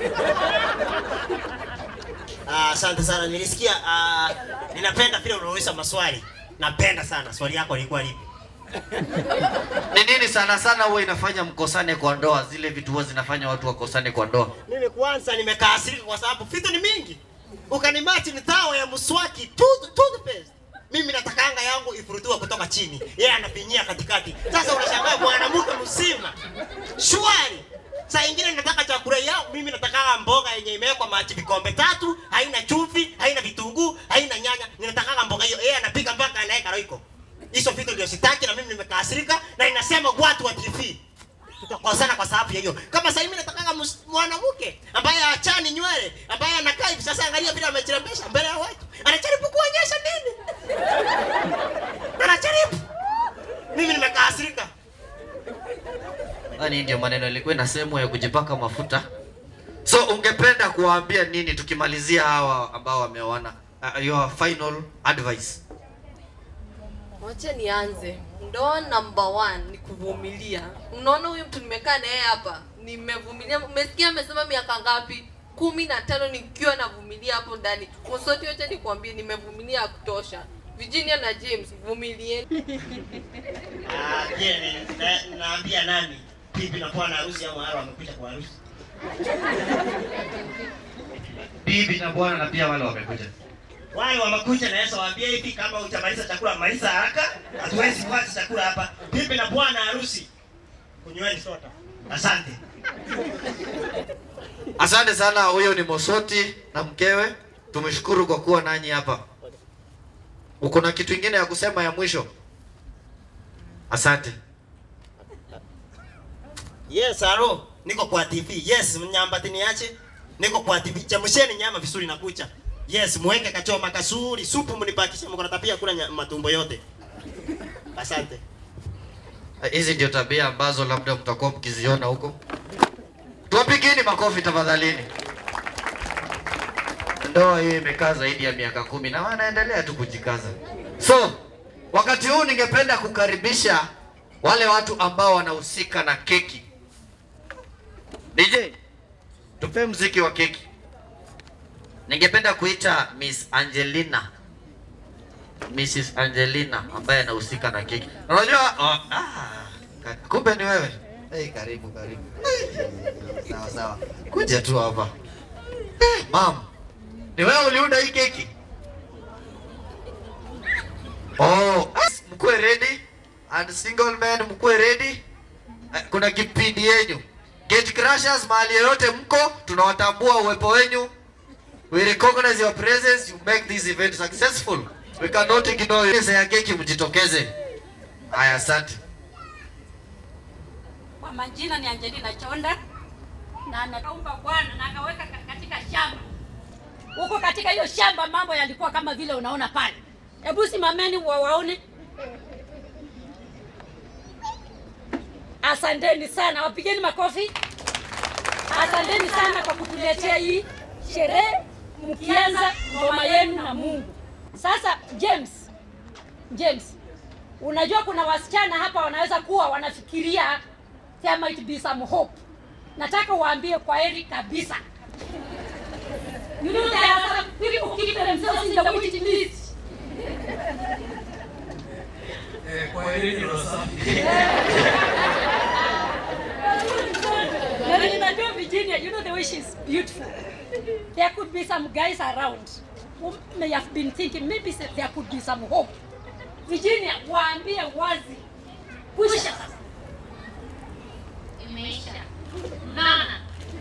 Speaker 7: Ah, Asante sana. Nilisikia uh, ninapenda vile unauliza maswali. Napenda sana. Swali yako lilikuwa lipi?
Speaker 1: Ni nini sana sana huwa inafanya mkosane kwa ndoa? Zile vitu huwa zinafanya watu wakosane kwa ndoa.
Speaker 7: Mimi kwanza nimekaasirika kwa sababu vitu ni mingi. Ukanimachi ni tawa ya mswaki tooth- toothpaste. Mimi natakanga yangu ifurutiwe kutoka chini, yeye anafinyia katikati. Sasa unashangaa mwanamke mzima shwari. Saa ingine nataka chakula yao, mimi nataka mboga yenye imewekwa maji vikombe tatu, haina chumvi, haina vitunguu, haina nyanya. Ninataka mboga hiyo, yeye anapika mpaka anaweka roiko. Hizo vitu ndio sitaki, na mimi nimekasirika na inasema watu wa TV tutakosana kwa sababu ya hiyo. Kama sasa mimi nataka mus- mwanamke ambaye achani nywele, ambaye anakaa hivi sasa, angalia vile amejirembesha mbele ya watu, anajaribu kuonyesha nini? Anajaribu. Mimi nimekasirika.
Speaker 1: Yaani ndio maneno ilikuwa ina sehemu ya kujipaka mafuta. So ungependa kuwaambia nini tukimalizia hawa ambao wameoana? Uh, your final advice.
Speaker 21: Wacha nianze. Ndoa number one ni kuvumilia. Unaona huyu mtu nimekaa naye hapa, nimevumilia. Umesikia amesema miaka ngapi? kumi na tano nikiwa navumilia hapo ndani. Msoti, wacha nikwambie, nimevumilia ya kutosha. Virginia na James, vumilieni.
Speaker 7: Ah, je, ni- na- naambia nani? Bibi na bwana harusi au hao wamekuja kwa harusi?
Speaker 1: Bibi na bwana na pia wale wamekuja.
Speaker 7: wale wa makucha naweza waambia hivi, kama hujamaliza chakula maliza haraka, hatuwezi kuanza chakula hapa. Bibi na bwana harusi, kunyweni soda. Asante.
Speaker 1: Asante sana, huyo ni Mosoti na mkewe. Tumeshukuru kwa kuwa nanyi hapa. Uko na kitu ingine ya kusema ya mwisho? Asante.
Speaker 7: Yes, alo, niko kwa TV. Yes, mnyambati niache. Niko kwa TV. Chemsheni nyama vizuri na kucha. Yes, muweke kachoma kasuri, supu mnibakishe, mko na tabia kula nya- matumbo yote. Asante.
Speaker 1: Hizi ndio tabia ambazo labda mtakuwa mkiziona huko. Tuwapigeni makofi tafadhalini. Ndoa hiyo imekaa zaidi ya miaka kumi na wanaendelea tu kujikaza. So wakati huu ningependa kukaribisha wale watu ambao wanahusika na keki. DJ, tupe mziki wa keki. Ningependa kuita Miss Angelina. Mrs. Angelina ambaye anahusika na keki. Unajua oh, ah, ka- kumbe ni wewe. Hey, karibu karibu. Sawa sawa. Kuja tu hapa. Eh, Mam, ni wewe uliunda hii keki? Oh, mkuwe ready and single men mkuwe ready. Eh, Kuna kipindi yenyu. Gate Crashers mahali yoyote mko, tunawatambua uwepo wenyu. We recognize your presence, you make this event successful. We cannot ignore you. Pesa ya keki mjitokeze. Haya, asante.
Speaker 15: Kwa majina ni Angelina Chonda na anakaumba Bwana na akaweka ka- katika shamba. Huko katika hiyo shamba mambo yalikuwa kama vile unaona pale. Hebu simameni wa waone. Asanteni sana, wapigeni makofi. Asanteni sana kwa kutuletea hii sherehe mkianza ngoma yenu na Mungu. Sasa James, James, unajua kuna wasichana hapa wanaweza kuwa wanafikiria there might be some hope. Nataka waambie kwa heri kabisa. You know there are some people who keep themselves in the waiting list. Na ninajua Virginia, you know the way she's beautiful. There could be some guys around who may have been thinking maybe se- there could be some hope. Virginia, waambie wazi. Pusha sasa.
Speaker 9: Imeisha. Unaona?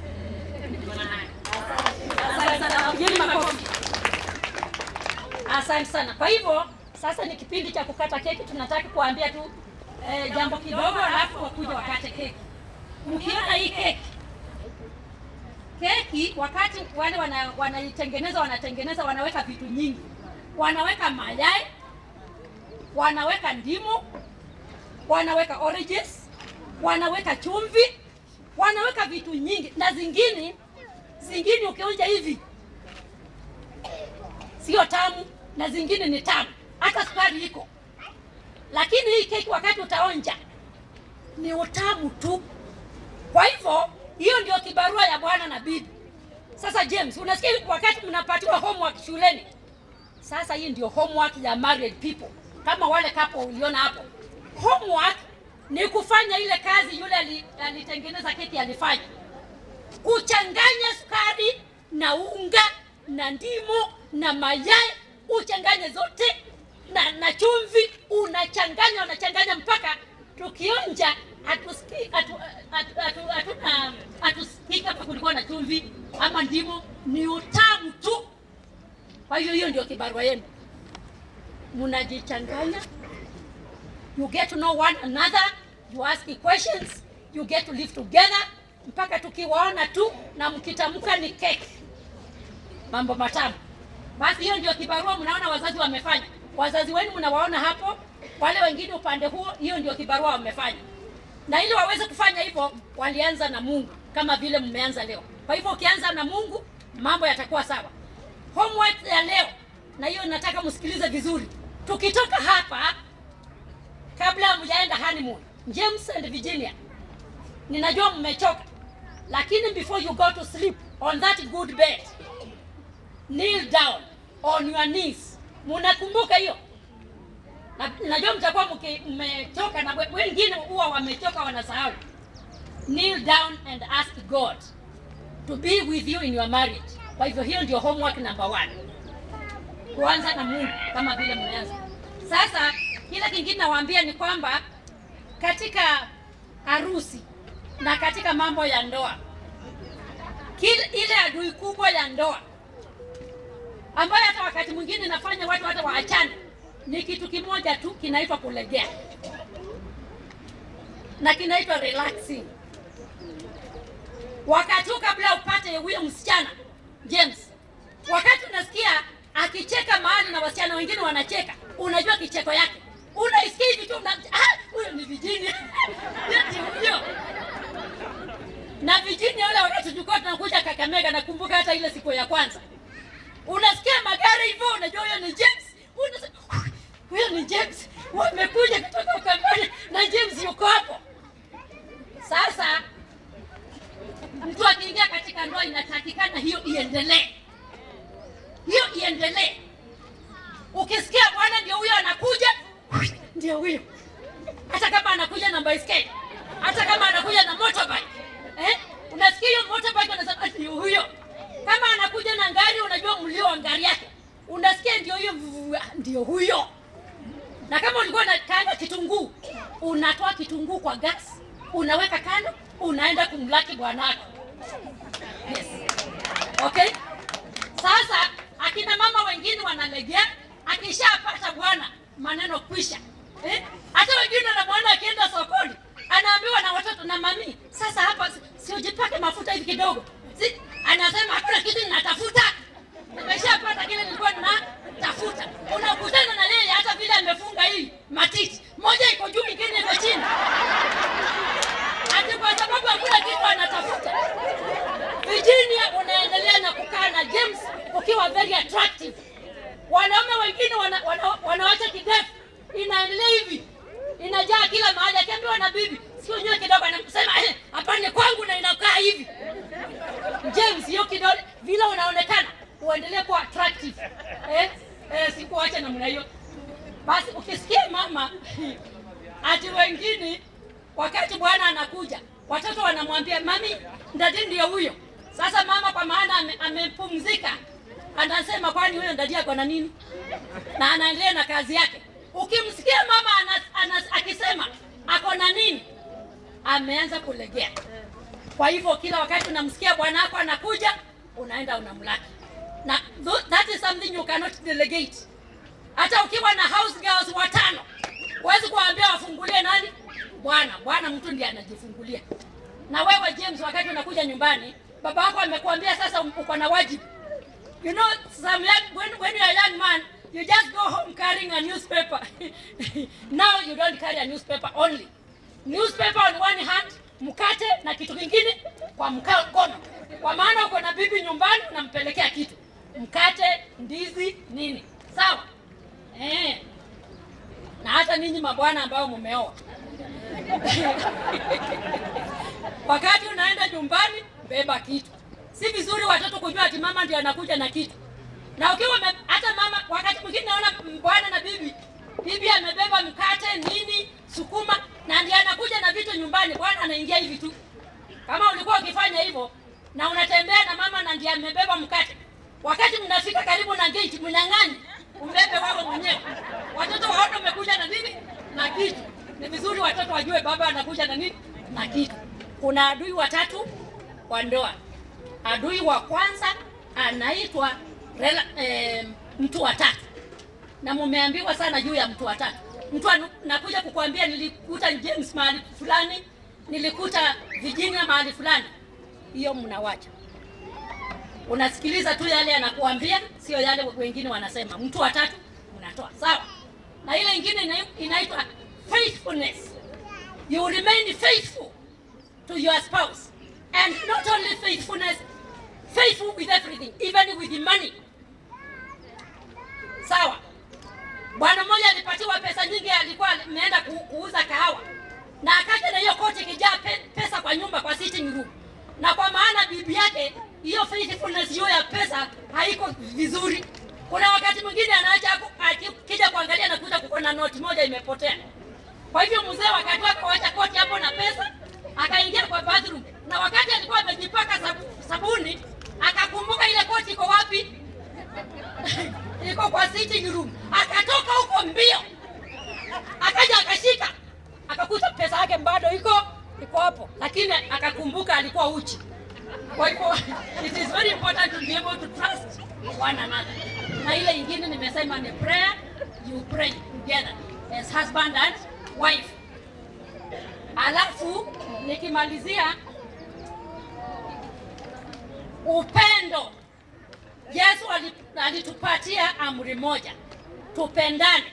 Speaker 15: Asante sana, wapigeni makofi. Asante sana. Kwa hivyo sasa ni kipindi cha kukata keki, tunataka kuambia tu eh, jambo kidogo, alafu wakuja wakate keki. Mkiona hii keki keki, wakati wale wana- wanaitengeneza wanatengeneza, wanaweka vitu nyingi, wanaweka mayai, wanaweka ndimu, wanaweka oranges, wanaweka chumvi, wanaweka vitu nyingi, na zingine zingine ukionja hivi sio tamu, na zingine ni tamu, hata sukari iko. Lakini hii keki wakati utaonja ni utamu tu. Kwa hivyo hiyo ndio kibarua ya bwana na bibi. Sasa James, unasikia wakati mnapatiwa homework shuleni, sasa hii ndio homework ya married people, kama wale kapo uliona hapo. Homework ni kufanya ile kazi yule ali- alitengeneza keki alifanya, kuchanganya sukari na unga na ndimu na mayai, uchanganye zote na, na chumvi, unachanganya unachanganya mpaka tukionja hatusikii hatu, hatu, hatu, hatuna hatusikii kama kulikuwa na chumvi ama ndimu, ni utamu tu. Kwa hiyo hiyo ndio kibarua yenu, mnajichanganya, you get to know one another, you ask questions, you get to live together mpaka tukiwaona tu na mkitamka ni keki, mambo matamu. Basi hiyo ndio kibarua mnaona wazazi wamefanya. Wazazi wenu mnawaona hapo, wale wengine upande huo, hiyo ndio kibarua wamefanya. Na ili waweze kufanya hivyo, walianza na Mungu kama vile mmeanza leo. Kwa hivyo ukianza na Mungu, mambo yatakuwa sawa. Homework ya leo, na hiyo nataka msikilize vizuri. Tukitoka hapa, kabla hamjaenda honeymoon, James and Virginia, ninajua mmechoka, lakini before you go to sleep on that good bed, kneel down on your knees. Munakumbuka hiyo? Na, najua mtakuwa mki- mmechoka na we- wengine huwa wamechoka wanasahau. Kneel down and ask God to be with you in your marriage. Kwa hivyo hiyo ndio homework number one. kuanza na Mungu kama vile mmeanza. Sasa kile kingine nawaambia ni kwamba katika harusi na katika mambo ya ndoa, kile ile adui kubwa ya ndoa ambayo hata wakati mwingine inafanya watu hata waachane ni kitu kimoja tu kinaitwa kulegea na kinaitwa relaxing. Wakati huu kabla upate huyo msichana James, wakati unasikia akicheka mahali na wasichana wengine wanacheka, unajua kicheko yake, unaisikia hivi tu, una- ah, huyo ni Virginia Eti huyo na Virginia ule wakati tulikuwa tunakuja Kakamega, nakumbuka hata ile siku ya kwanza, unasikia magari hivyo, unajua huyo ni James, unasema huyo ni James, wamekuja kutoka Ukambani na James yuko hapo. Sasa mtu akiingia katika ndoa, inatakikana hiyo iendelee, hiyo iendelee. Ukisikia bwana ndio huyo anakuja, ndio huyo, hata kama anakuja na baiskeli, hata kama anakuja na motorbike eh? Unasikia hiyo motorbike, unasema ndio huyo. Kama anakuja na ngari, unajua mlio wa ngari yake, unasikia ndio huyo, vuvu, ndio huyo. Na kama ulikuwa na kanga kitunguu, unatoa kitunguu kwa gas, unaweka kando, unaenda kumlaki bwanako. Yes. Okay? Sasa akina mama wengine wanalegea, akishapata bwana maneno kwisha. Eh? Hata wengine wanamwona akienda sokoni, anaambiwa na watoto na mami, sasa hapa si- si ujipake mafuta hivi kidogo. Si, anasema hakuna kitu ninatafuta. Nimeshapata kile nilikuwa ninatafuta. Unakutana na yeye hata vile amefunga hii matiti. Moja iko juu, ingine iko chini. Ati kwa sababu hakuna kitu anatafuta. Virginia unaendelea na kukaa na James ukiwa very attractive. Wanaume wengine wana, wana, wanawacha kidefu inaendelea hivi inajaa kila mahali, akiambiwa na bibi sio nyoe kidogo, anasema eh, hapa ni kwangu na inakaa hivi. James, hiyo kidole vile unaonekana uendelee kuwa attractive eh, eh, sikuacha namna hiyo. Basi ukisikia mama ati wengine wakati bwana anakuja watoto wanamwambia mami, ndadi ndio huyo. Sasa mama kwa maana ame- amepumzika anasema kwani huyo ndadi ako na nini, na anaendelea na kazi yake. Ukimsikia mama ana, ana, akisema ako na nini, ameanza kulegea. Kwa hivyo kila wakati unamsikia bwana wako anakuja, unaenda unamlaki, na tho- that is something you cannot delegate. Hata ukiwa na house girls watano, huwezi kuwaambia wafungulie nani? Bwana. Bwana mtu ndiye anajifungulia. Na wewe James, wakati unakuja nyumbani, baba wako amekuambia sasa uko na wajibu. You know, some young, when, when you're a young man, you just go home carrying a newspaper. Now you don't carry a newspaper only. Newspaper on one hand, mkate na kitu kingine kwa mka- mkono. Kwa maana uko na bibi nyumbani unampelekea kitu. Mkate, ndizi, nini. Sawa? Eh. Na hata ninyi mabwana ambao mumeoa. Wakati unaenda nyumbani, beba kitu. Si vizuri watoto kujua ati mama ndio anakuja na kitu. Na ukiwa ume- hata mama, wakati mwingine naona bwana na bibi, bibi amebeba mkate nini, sukuma, na ndiye anakuja na vitu nyumbani, bwana anaingia hivi tu. Kama ulikuwa ukifanya hivyo na unatembea na mama na ndiye amebeba mkate, wakati mnafika karibu na gate, mnyang'anyi umbebe wewe mwenyewe. Watoto waone umekuja na nini na kitu. Ni vizuri watoto wajue baba anakuja na nini na kitu. Kuna adui watatu kwa ndoa. Adui wa kwanza anaitwa rela, eh, mtu wa tatu, na mumeambiwa sana juu ya mtu wa tatu. Mtu anu- nakuja kukuambia nilikuta James mahali fulani, nilikuta Virginia mahali fulani, hiyo mnawacha unasikiliza tu yale anakuambia, sio yale wengine wanasema. Mtu wa tatu unatoa sawa, na ile ingine ina- inaitwa faithfulness. You remain faithful to your spouse and not only faithfulness, faithful with everything, even with the money. Sawa. Bwana mmoja alipatiwa pesa nyingi, alikuwa ameenda ku, kuuza kahawa na akaja na hiyo koti ikijaa pe, pesa kwa nyumba kwa sitting room, na kwa maana bibi yake hiyo faithfulness hiyo ya pesa haiko vizuri. Kuna wakati mwingine anaacha hapo, akija kuangalia nakuta kuko na noti moja imepotea. Kwa hivyo mzee wakati wake kuacha koti hapo na pesa, akaingia kwa bathroom, na wakati alikuwa amejipaka sabu, sabuni akakumbuka ile koti iko wapi? iko kwa bado iko iko hapo, lakini akakumbuka alikuwa uchi. Kwa hivyo it is very important to be able to trust one another. Na ile ingine nimesema ni prayer, you pray together as husband and wife. Alafu nikimalizia upendo. Yesu ali- alitupatia amri moja, tupendane,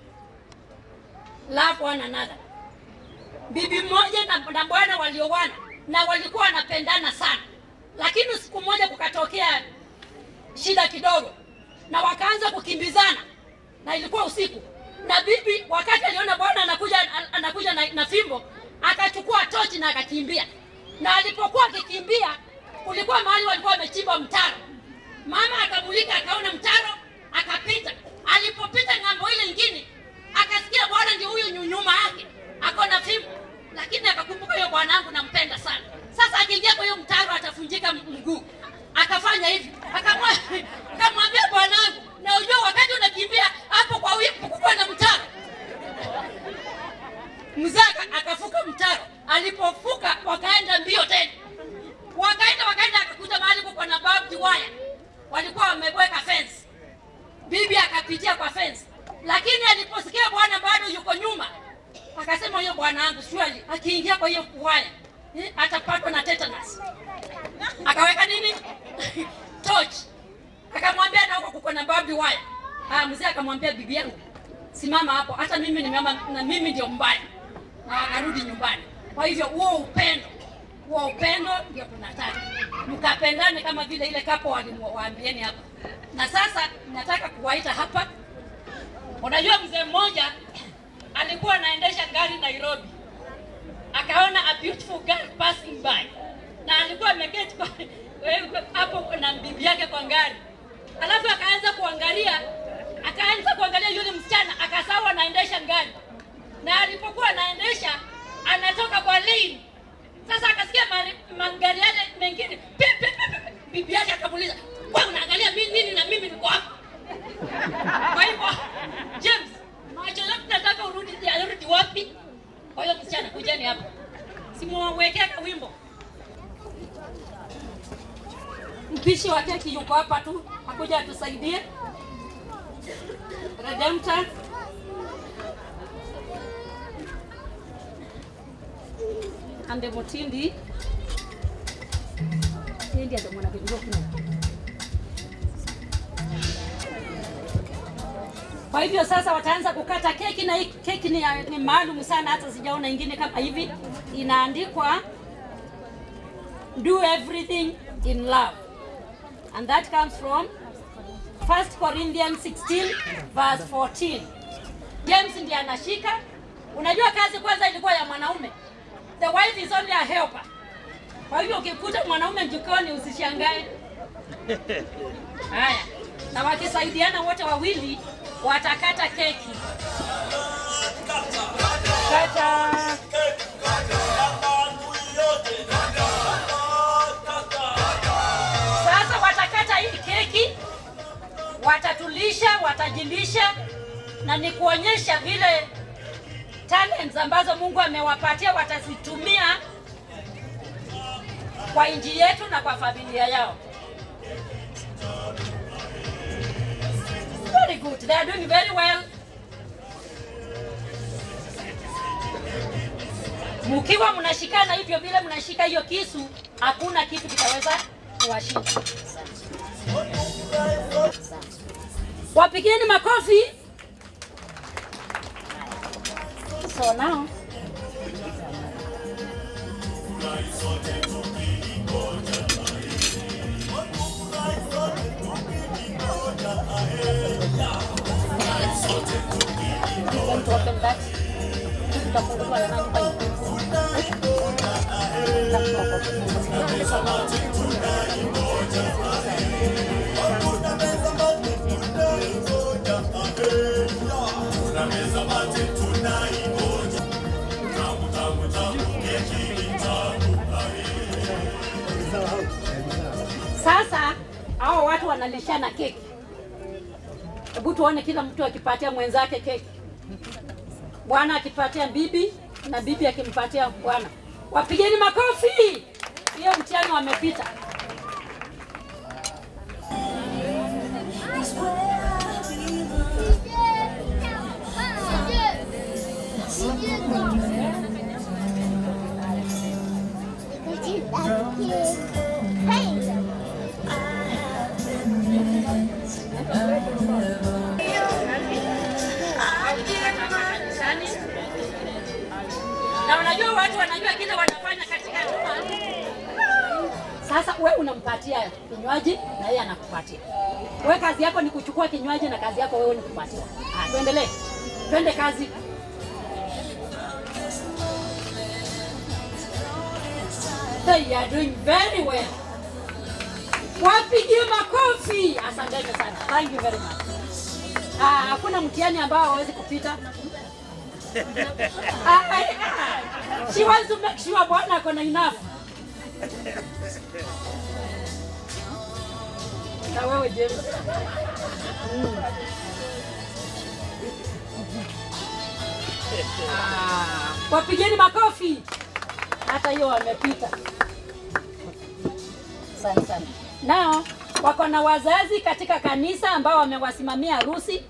Speaker 15: love one another. Bibi mmoja na, na bwana walioana na walikuwa wanapendana sana, lakini siku moja kukatokea shida kidogo, na wakaanza kukimbizana, na ilikuwa usiku, na bibi wakati aliona bwana anakuja anakuja na, na fimbo, akachukua tochi na akakimbia, na alipokuwa akikimbia kulikuwa mahali walikuwa wamechimba mtaro. Mama akamulika akaona mtaro, akapita. Alipopita ng'ambo ile ingine, akasikia bwana ndio huyo nyu- nyuma yake ako na fimbo, lakini akakumbuka huyo bwanangu nampenda sana. Sasa akiingia kwa hiyo mtaro atafunjika m- mguu. Akafanya hivi, akamwa- akamwambia bwanangu, na ujua wakati unakimbia hapo kwa huyo kukuwa na mtaro mzee aka- akafuka mtaro. Alipofuka wakaenda mbio tena, wakaenda wakaenda, akakuta mahali kuko na barbed wire, walikuwa wameweka fence. Bibi akapitia kwa fence, lakini aliposikia bwana bado yuko nyuma, akasema huyo bwana wangu surely akiingia kwa hiyo wire eh, atapatwa na tetanus. Akaweka nini torch, akamwambia na huko kuko na barbed wire. Ah, mzee akamwambia bibi yangu, simama hapo, hata mimi nimeama na mimi ndio mbaya, na akarudi nyumbani. Kwa hivyo huo upendo, huo upendo ndio tunataka mkapendane kama vile ile kapo walimwaambieni hapa. Na sasa nataka kuwaita hapa. Unajua mzee mmoja alikuwa anaendesha gari Nairobi, akaona a beautiful girl passing by, na alikuwa ameketi kwa- hapo na bibi yake kwa gari, alafu akaanza kuangalia akaanza kuangalia yule msichana, akasahau anaendesha gari, na alipokuwa anaendesha anatoka kwa lane. Sasa akasikia mari- magari yale mengine pi, pi, pi, pi. bibi yake akamuuliza, wewe unaangalia mimi nini na mimi niko hapa? Kwa hivyo James, macho yote nataka urudi arudi wapi? Kwa hiyo msichana, kujeni hapa, simuwekea kawimbo. Mpishi wa keki yuko hapa tu, akuja atusaidie. Redemptor Ande Mutindi yeye ndiye ndo mwanakijua kuna. Kwa hivyo sasa wataanza kukata keki na hii keki ni, ya- ni maalum sana, hata sijaona ingine kama hivi. Inaandikwa do everything in love and that comes from 1 Corinthians 16 verse 14. James ndiye anashika. Unajua kazi kwanza ilikuwa ya mwanaume. The wife is only a helper. Kwa hivyo ukikuta mwanaume jikoni usishangae. Haya, na wakisaidiana wote wawili watakata keki. Kata. Sasa watakata hii keki, watatulisha, watajilisha, na ni kuonyesha vile talents ambazo Mungu amewapatia watazitumia kwa nchi yetu na kwa familia yao. Very good. They are doing very well. Mkiwa mnashikana hivyo vile mnashika hiyo kisu, hakuna kitu kitaweza kuwashinda. Wapigeni makofi. So now going to open that. Tutafunguliwa na nani kwa Sasa hao watu wanalishana keki. Hebu tuone kila mtu akipatia mwenzake keki. Bwana akipatia bibi na bibi akimpatia bwana. Wapigeni makofi! Hiyo mtihani wamepita. na unajua watu wanajua kile wanafanya katika nyumba. Sasa we unampatia kinywaji na yeye anakupatia. We kazi yako ni kuchukua kinywaji na kazi yako wewe ni kupatia. Ah, tuendelee, twende kazi. So you are doing very well. Wapigie makofi. Asanteni sana. Thank you very much. Ah, hakuna mtihani ambao hawezi kupita. Ah, ah, ah. She wants to make sure bwana ako na enough. Na wewe James. Mm. Ah, wapigeni makofi. Hata hiyo wamepita. Asante sana. Nao wako na wazazi katika kanisa ambao wamewasimamia harusi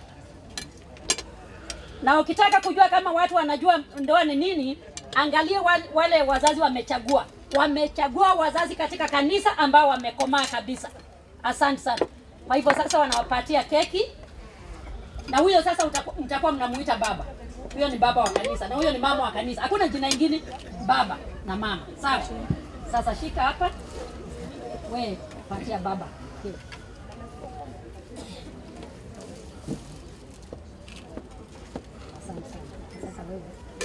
Speaker 15: na ukitaka kujua kama watu wanajua ndoa ni nini, angalia wale, wale wazazi wamechagua. Wamechagua wazazi katika kanisa ambao wamekomaa kabisa. Asante sana. Kwa hivyo sasa wanawapatia keki, na huyo sasa utaku- mtakuwa mnamuita baba. Huyo ni baba wa kanisa na huyo ni mama wa kanisa. Hakuna jina ingine, baba na mama. Sawa. Sasa shika hapa, we patia baba keki. Asante sana. Sasa wewe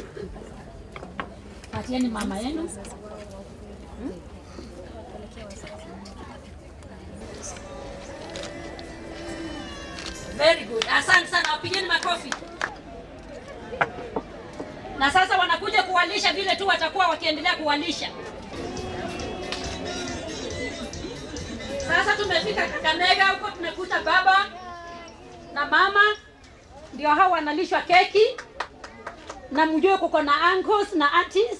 Speaker 15: patieni mama yenu. Hmm? Very good. Asante sana, wapigeni makofi. Na sasa wanakuja kuwalisha vile tu watakuwa wakiendelea kuwalisha. Sasa tumefika Kakamega huko, tumekuta baba na mama ndio hao wanalishwa keki, na mjue kuko na uncles na aunties.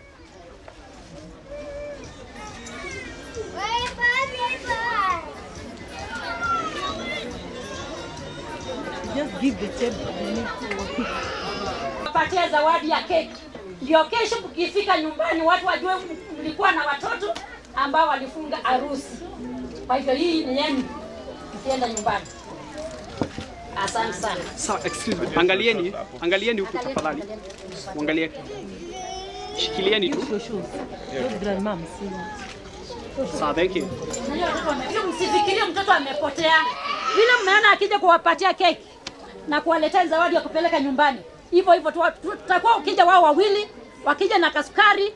Speaker 2: Just give the table. They need to-
Speaker 15: Wapatie zawadi ya keki, ndio kesho mkifika nyumbani watu wajue mlikuwa na watoto ambao walifunga harusi. Kwa hivyo hii ni yenu mkienda nyumbani. Asante sana.
Speaker 10: Sawa, excuse me. Angalieni, angalieni huku tafadhali. Muangalie. Shikilieni tu.
Speaker 2: Those grandmom, see.
Speaker 10: Sawa, thank you.
Speaker 15: Unajua watoto wame- hiyo msifikirie mtoto amepotea. Vile mmeona akija kuwapatia keki na kuwaletea zawadi ya kupeleka nyumbani, hivyo hivyo tu- tu- tutakuwa ukija wao wawili, wakija na kasukari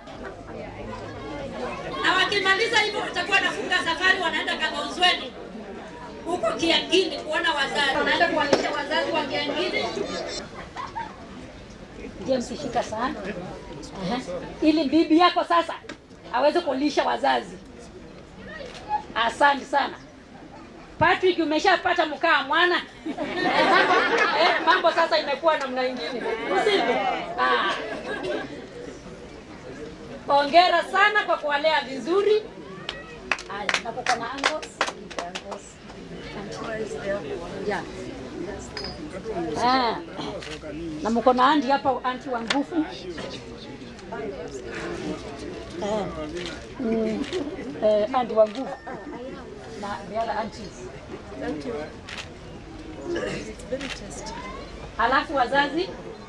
Speaker 15: na wakimaliza hivyo watakuwa nafunga safari, wanaenda Kagauzweni huko Kiangini kuona wazazi, wanaenda kuwalisha wazazi wa Kiangini. James, shika sana Aha. ili bibi yako sasa aweze kulisha wazazi. Asante sana. Patrick, umeshapata mkaa mwana eh, mambo, eh, mambo sasa imekuwa namna ingine, usivyo? Ah. Hongera sana kwa kuwalea vizuri. Haya, na kuko na angles. Yeah. Ah. Na mko na andi hapa, anti wa nguvu. Eh. Mm. Eh, andi wa nguvu na the other aunties.
Speaker 2: Thank you. It's very tasty.
Speaker 15: Halafu wazazi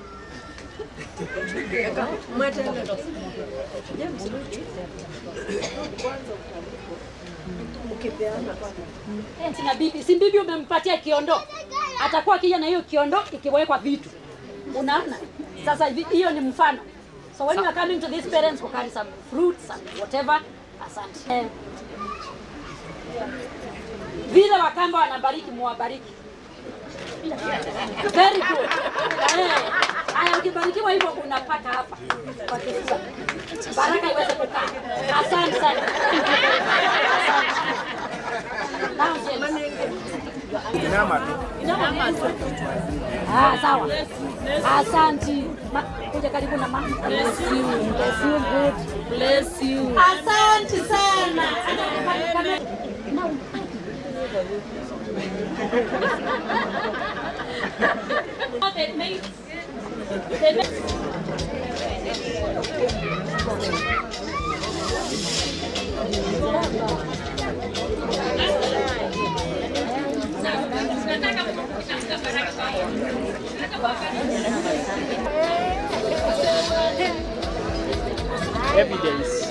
Speaker 2: James, mkipeana
Speaker 15: Eh, na bibi, si bibi umempatia kiondo, atakuwa akija na hiyo kiondo ikiwekwa vitu, unaona. Sasa hivi- hiyo ni mfano. So when you are coming to these parents, you carry some fruits, some whatever. Asante. Eh, vile Wakamba wanabariki, muwabariki. Very good. Eh, haya ukibarikiwa hivyo unapata hapa kwa kifua. Baraka iweze kukaa. Asante sana. Asante. Now, James.
Speaker 22: Inama tu.
Speaker 15: Ah, sawa. Asanti. Ma, kuja karibu na mama.
Speaker 2: Bless you. Bless you good. Bless you.
Speaker 15: Asante sana. Now, they made, they made,
Speaker 10: Evidence.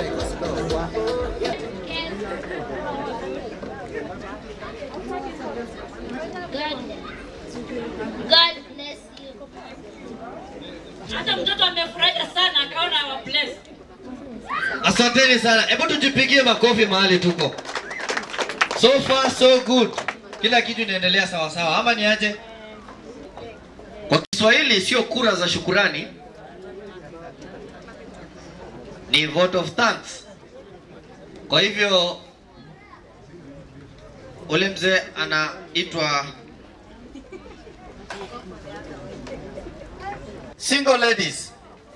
Speaker 9: God bless you.
Speaker 15: hata mtoto amefurahia sana akaona wa bless.
Speaker 4: Asanteni sana, hebu tujipigie makofi mahali tuko. So far so good, kila kitu inaendelea sawa sawa, ama ni aje? Kwa Kiswahili sio kura za shukurani, ni vote of thanks. Kwa hivyo ule mzee anaitwa single ladies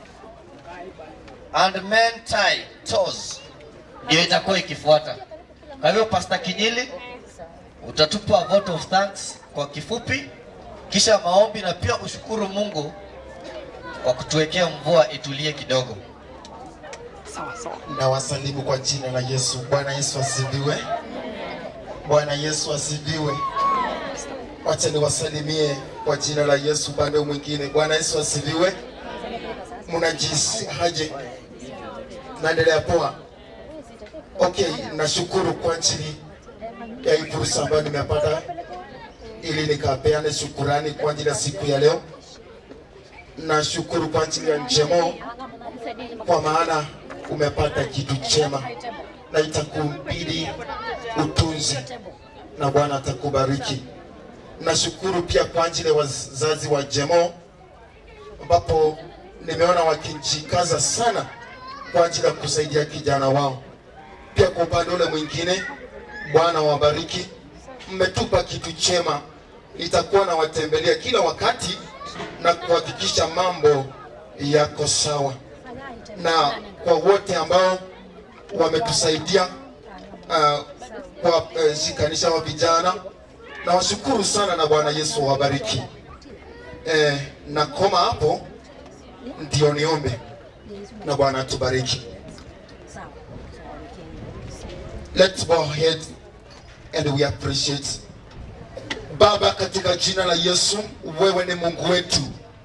Speaker 4: and men tie toes ndio itakuwa ikifuata. Kwa hivyo Pastor Kinyili utatupa vote of thanks kwa kifupi, kisha maombi na pia ushukuru Mungu kwa kutuwekea mvua itulie kidogo.
Speaker 11: na wasalimu kwa jina la Yesu. Bwana Yesu asifiwe. Bwana Yesu asifiwe. Wacha niwasalimie kwa jina la Yesu upande mwingine. Bwana Yesu asifiwe. Mnajisi haje? Naendelea poa. Okay, nashukuru kwa ajili ya hii fursa ambayo nimepata ili nikapeane shukurani kwa ajili ya siku ya leo. Nashukuru kwa ajili ya njemo kwa maana umepata kitu chema na itakubidi utunzi na Bwana atakubariki. Nashukuru pia kwa ajili ya wazazi wa Jemo ambapo nimeona wakijikaza sana kwa ajili ya kusaidia kijana wao. Pia kwa upande ule mwingine, Bwana wabariki, mmetupa kitu chema. Nitakuwa nawatembelea kila wakati na kuhakikisha mambo yako sawa na kwa wote ambao wametusaidia uh, kwa uh, shikanisha wa vijana na washukuru sana na Bwana Yesu wabariki. Eh, na koma hapo ndio niombe na Bwana atubariki. Let's bow our head and we appreciate. Baba, katika jina la Yesu, wewe ni Mungu wetu,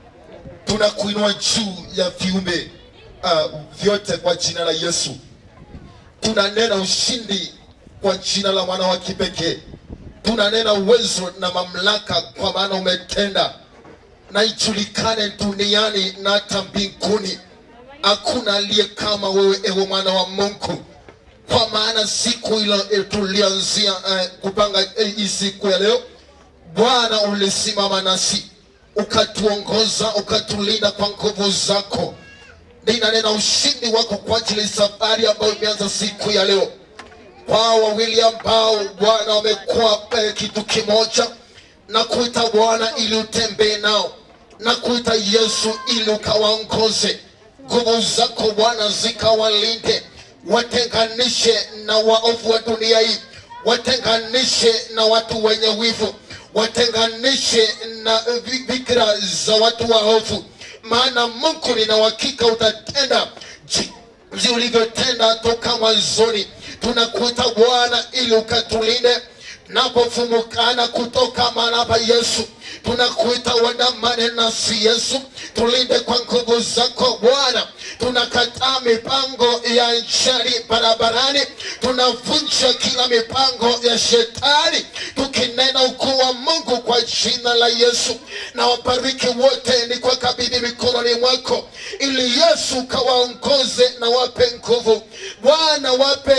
Speaker 11: tunakuinua juu ya viumbe uh, vyote kwa jina la Yesu. Tunanena ushindi kwa jina la mwana wa kipekee. Tunanena uwezo na mamlaka, kwa maana umetenda na ijulikane duniani na hata mbinguni. Hakuna aliye kama wewe, ewe mwana wa Mungu, kwa maana siku ile eh, tulianzia eh, kupanga eh, hii siku ya leo, Bwana ulisimama nasi ukatuongoza, ukatulinda kwa nguvu zako ninanena ushindi wako kwa ajili ya safari ambayo imeanza siku ya leo. Kwa wawili ambao Bwana wamekuwa eh, kitu kimoja na kuita Bwana ili utembee nao na kuita Yesu ili ukawaongoze. Nguvu zako Bwana zikawalinde, watenganishe na waovu wa dunia hii, watenganishe na watu wenye wivu, watenganishe na vi- fikra za watu waovu maana Mungu nina uhakika utatenda ji- jinsi ulivyotenda toka mwanzoni. Tunakuita Bwana ili ukatulinde napofumukana kutoka mahali hapa Yesu, tunakuita uandamane nasi Yesu, tulinde kwa nguvu zako Bwana. Tunakataa mipango ya njari barabarani, tunavunja kila mipango ya shetani, tukinena ukuu wa Mungu kwa jina la Yesu. Na wabariki wote ni kwa kabidhi mikononi mwako, ili Yesu kawaongoze na wape nguvu Bwana, wape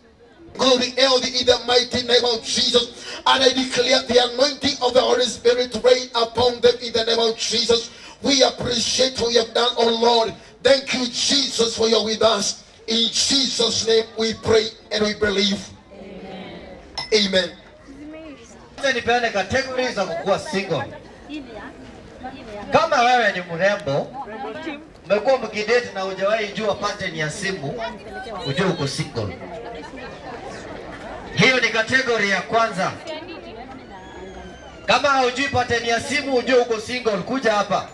Speaker 11: glory healthy in the mighty name of Jesus. And I declare the anointing of the Holy Spirit to reign upon them in the name of Jesus. We appreciate what you have done, oh Lord. Thank you, Jesus, for you're with us. In Jesus' name we pray and we believe. Amen.
Speaker 4: Acha nipeane categories za kukuwa single. Kama wewe ni mrembo, umekuwa mkidate na hujawahi jua pattern ya simu, ujue uko single. Hiyo ni kategori ya kwanza. Kama haujui pattern ya simu, ujue uko single, kuja hapa.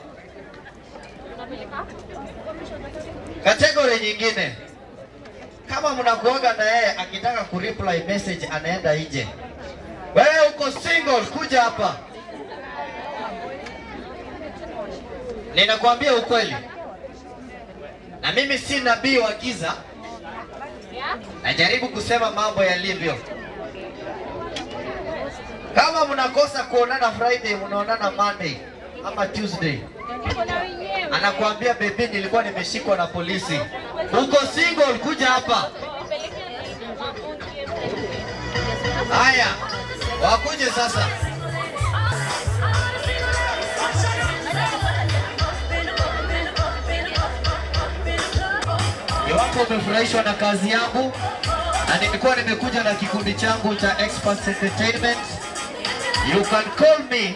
Speaker 4: Kategori nyingine, kama mnakuoga na yeye akitaka kureply message anaenda nje, wewe uko single, kuja hapa. Ninakwambia ukweli, na mimi si nabii wa giza, najaribu kusema mambo yalivyo. Kama mnakosa kuonana Friday, mnaonana Monday ama Tuesday, anakuambia bebi, nilikuwa nimeshikwa na polisi. Uko single, kuja hapa. Haya, wakuje sasa. Iwapo umefurahishwa na kazi yangu na nilikuwa nimekuja na kikundi changu cha Experts Entertainment, you can call me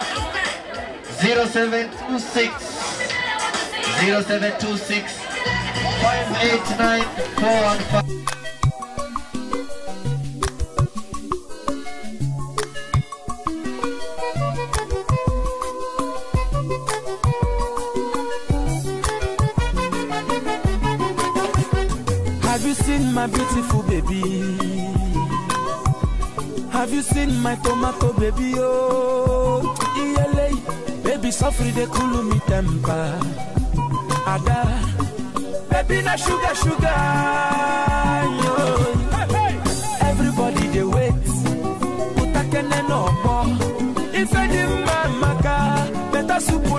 Speaker 4: 0726 0726 589 415.
Speaker 5: Have you seen my beautiful baby? Have you seen my tomato baby? Oh, ELA, baby, suffer they cool me temper. Ada, baby, na sugar, sugar. Yo. Everybody they wait. Utakene no more. If any man maka, better soup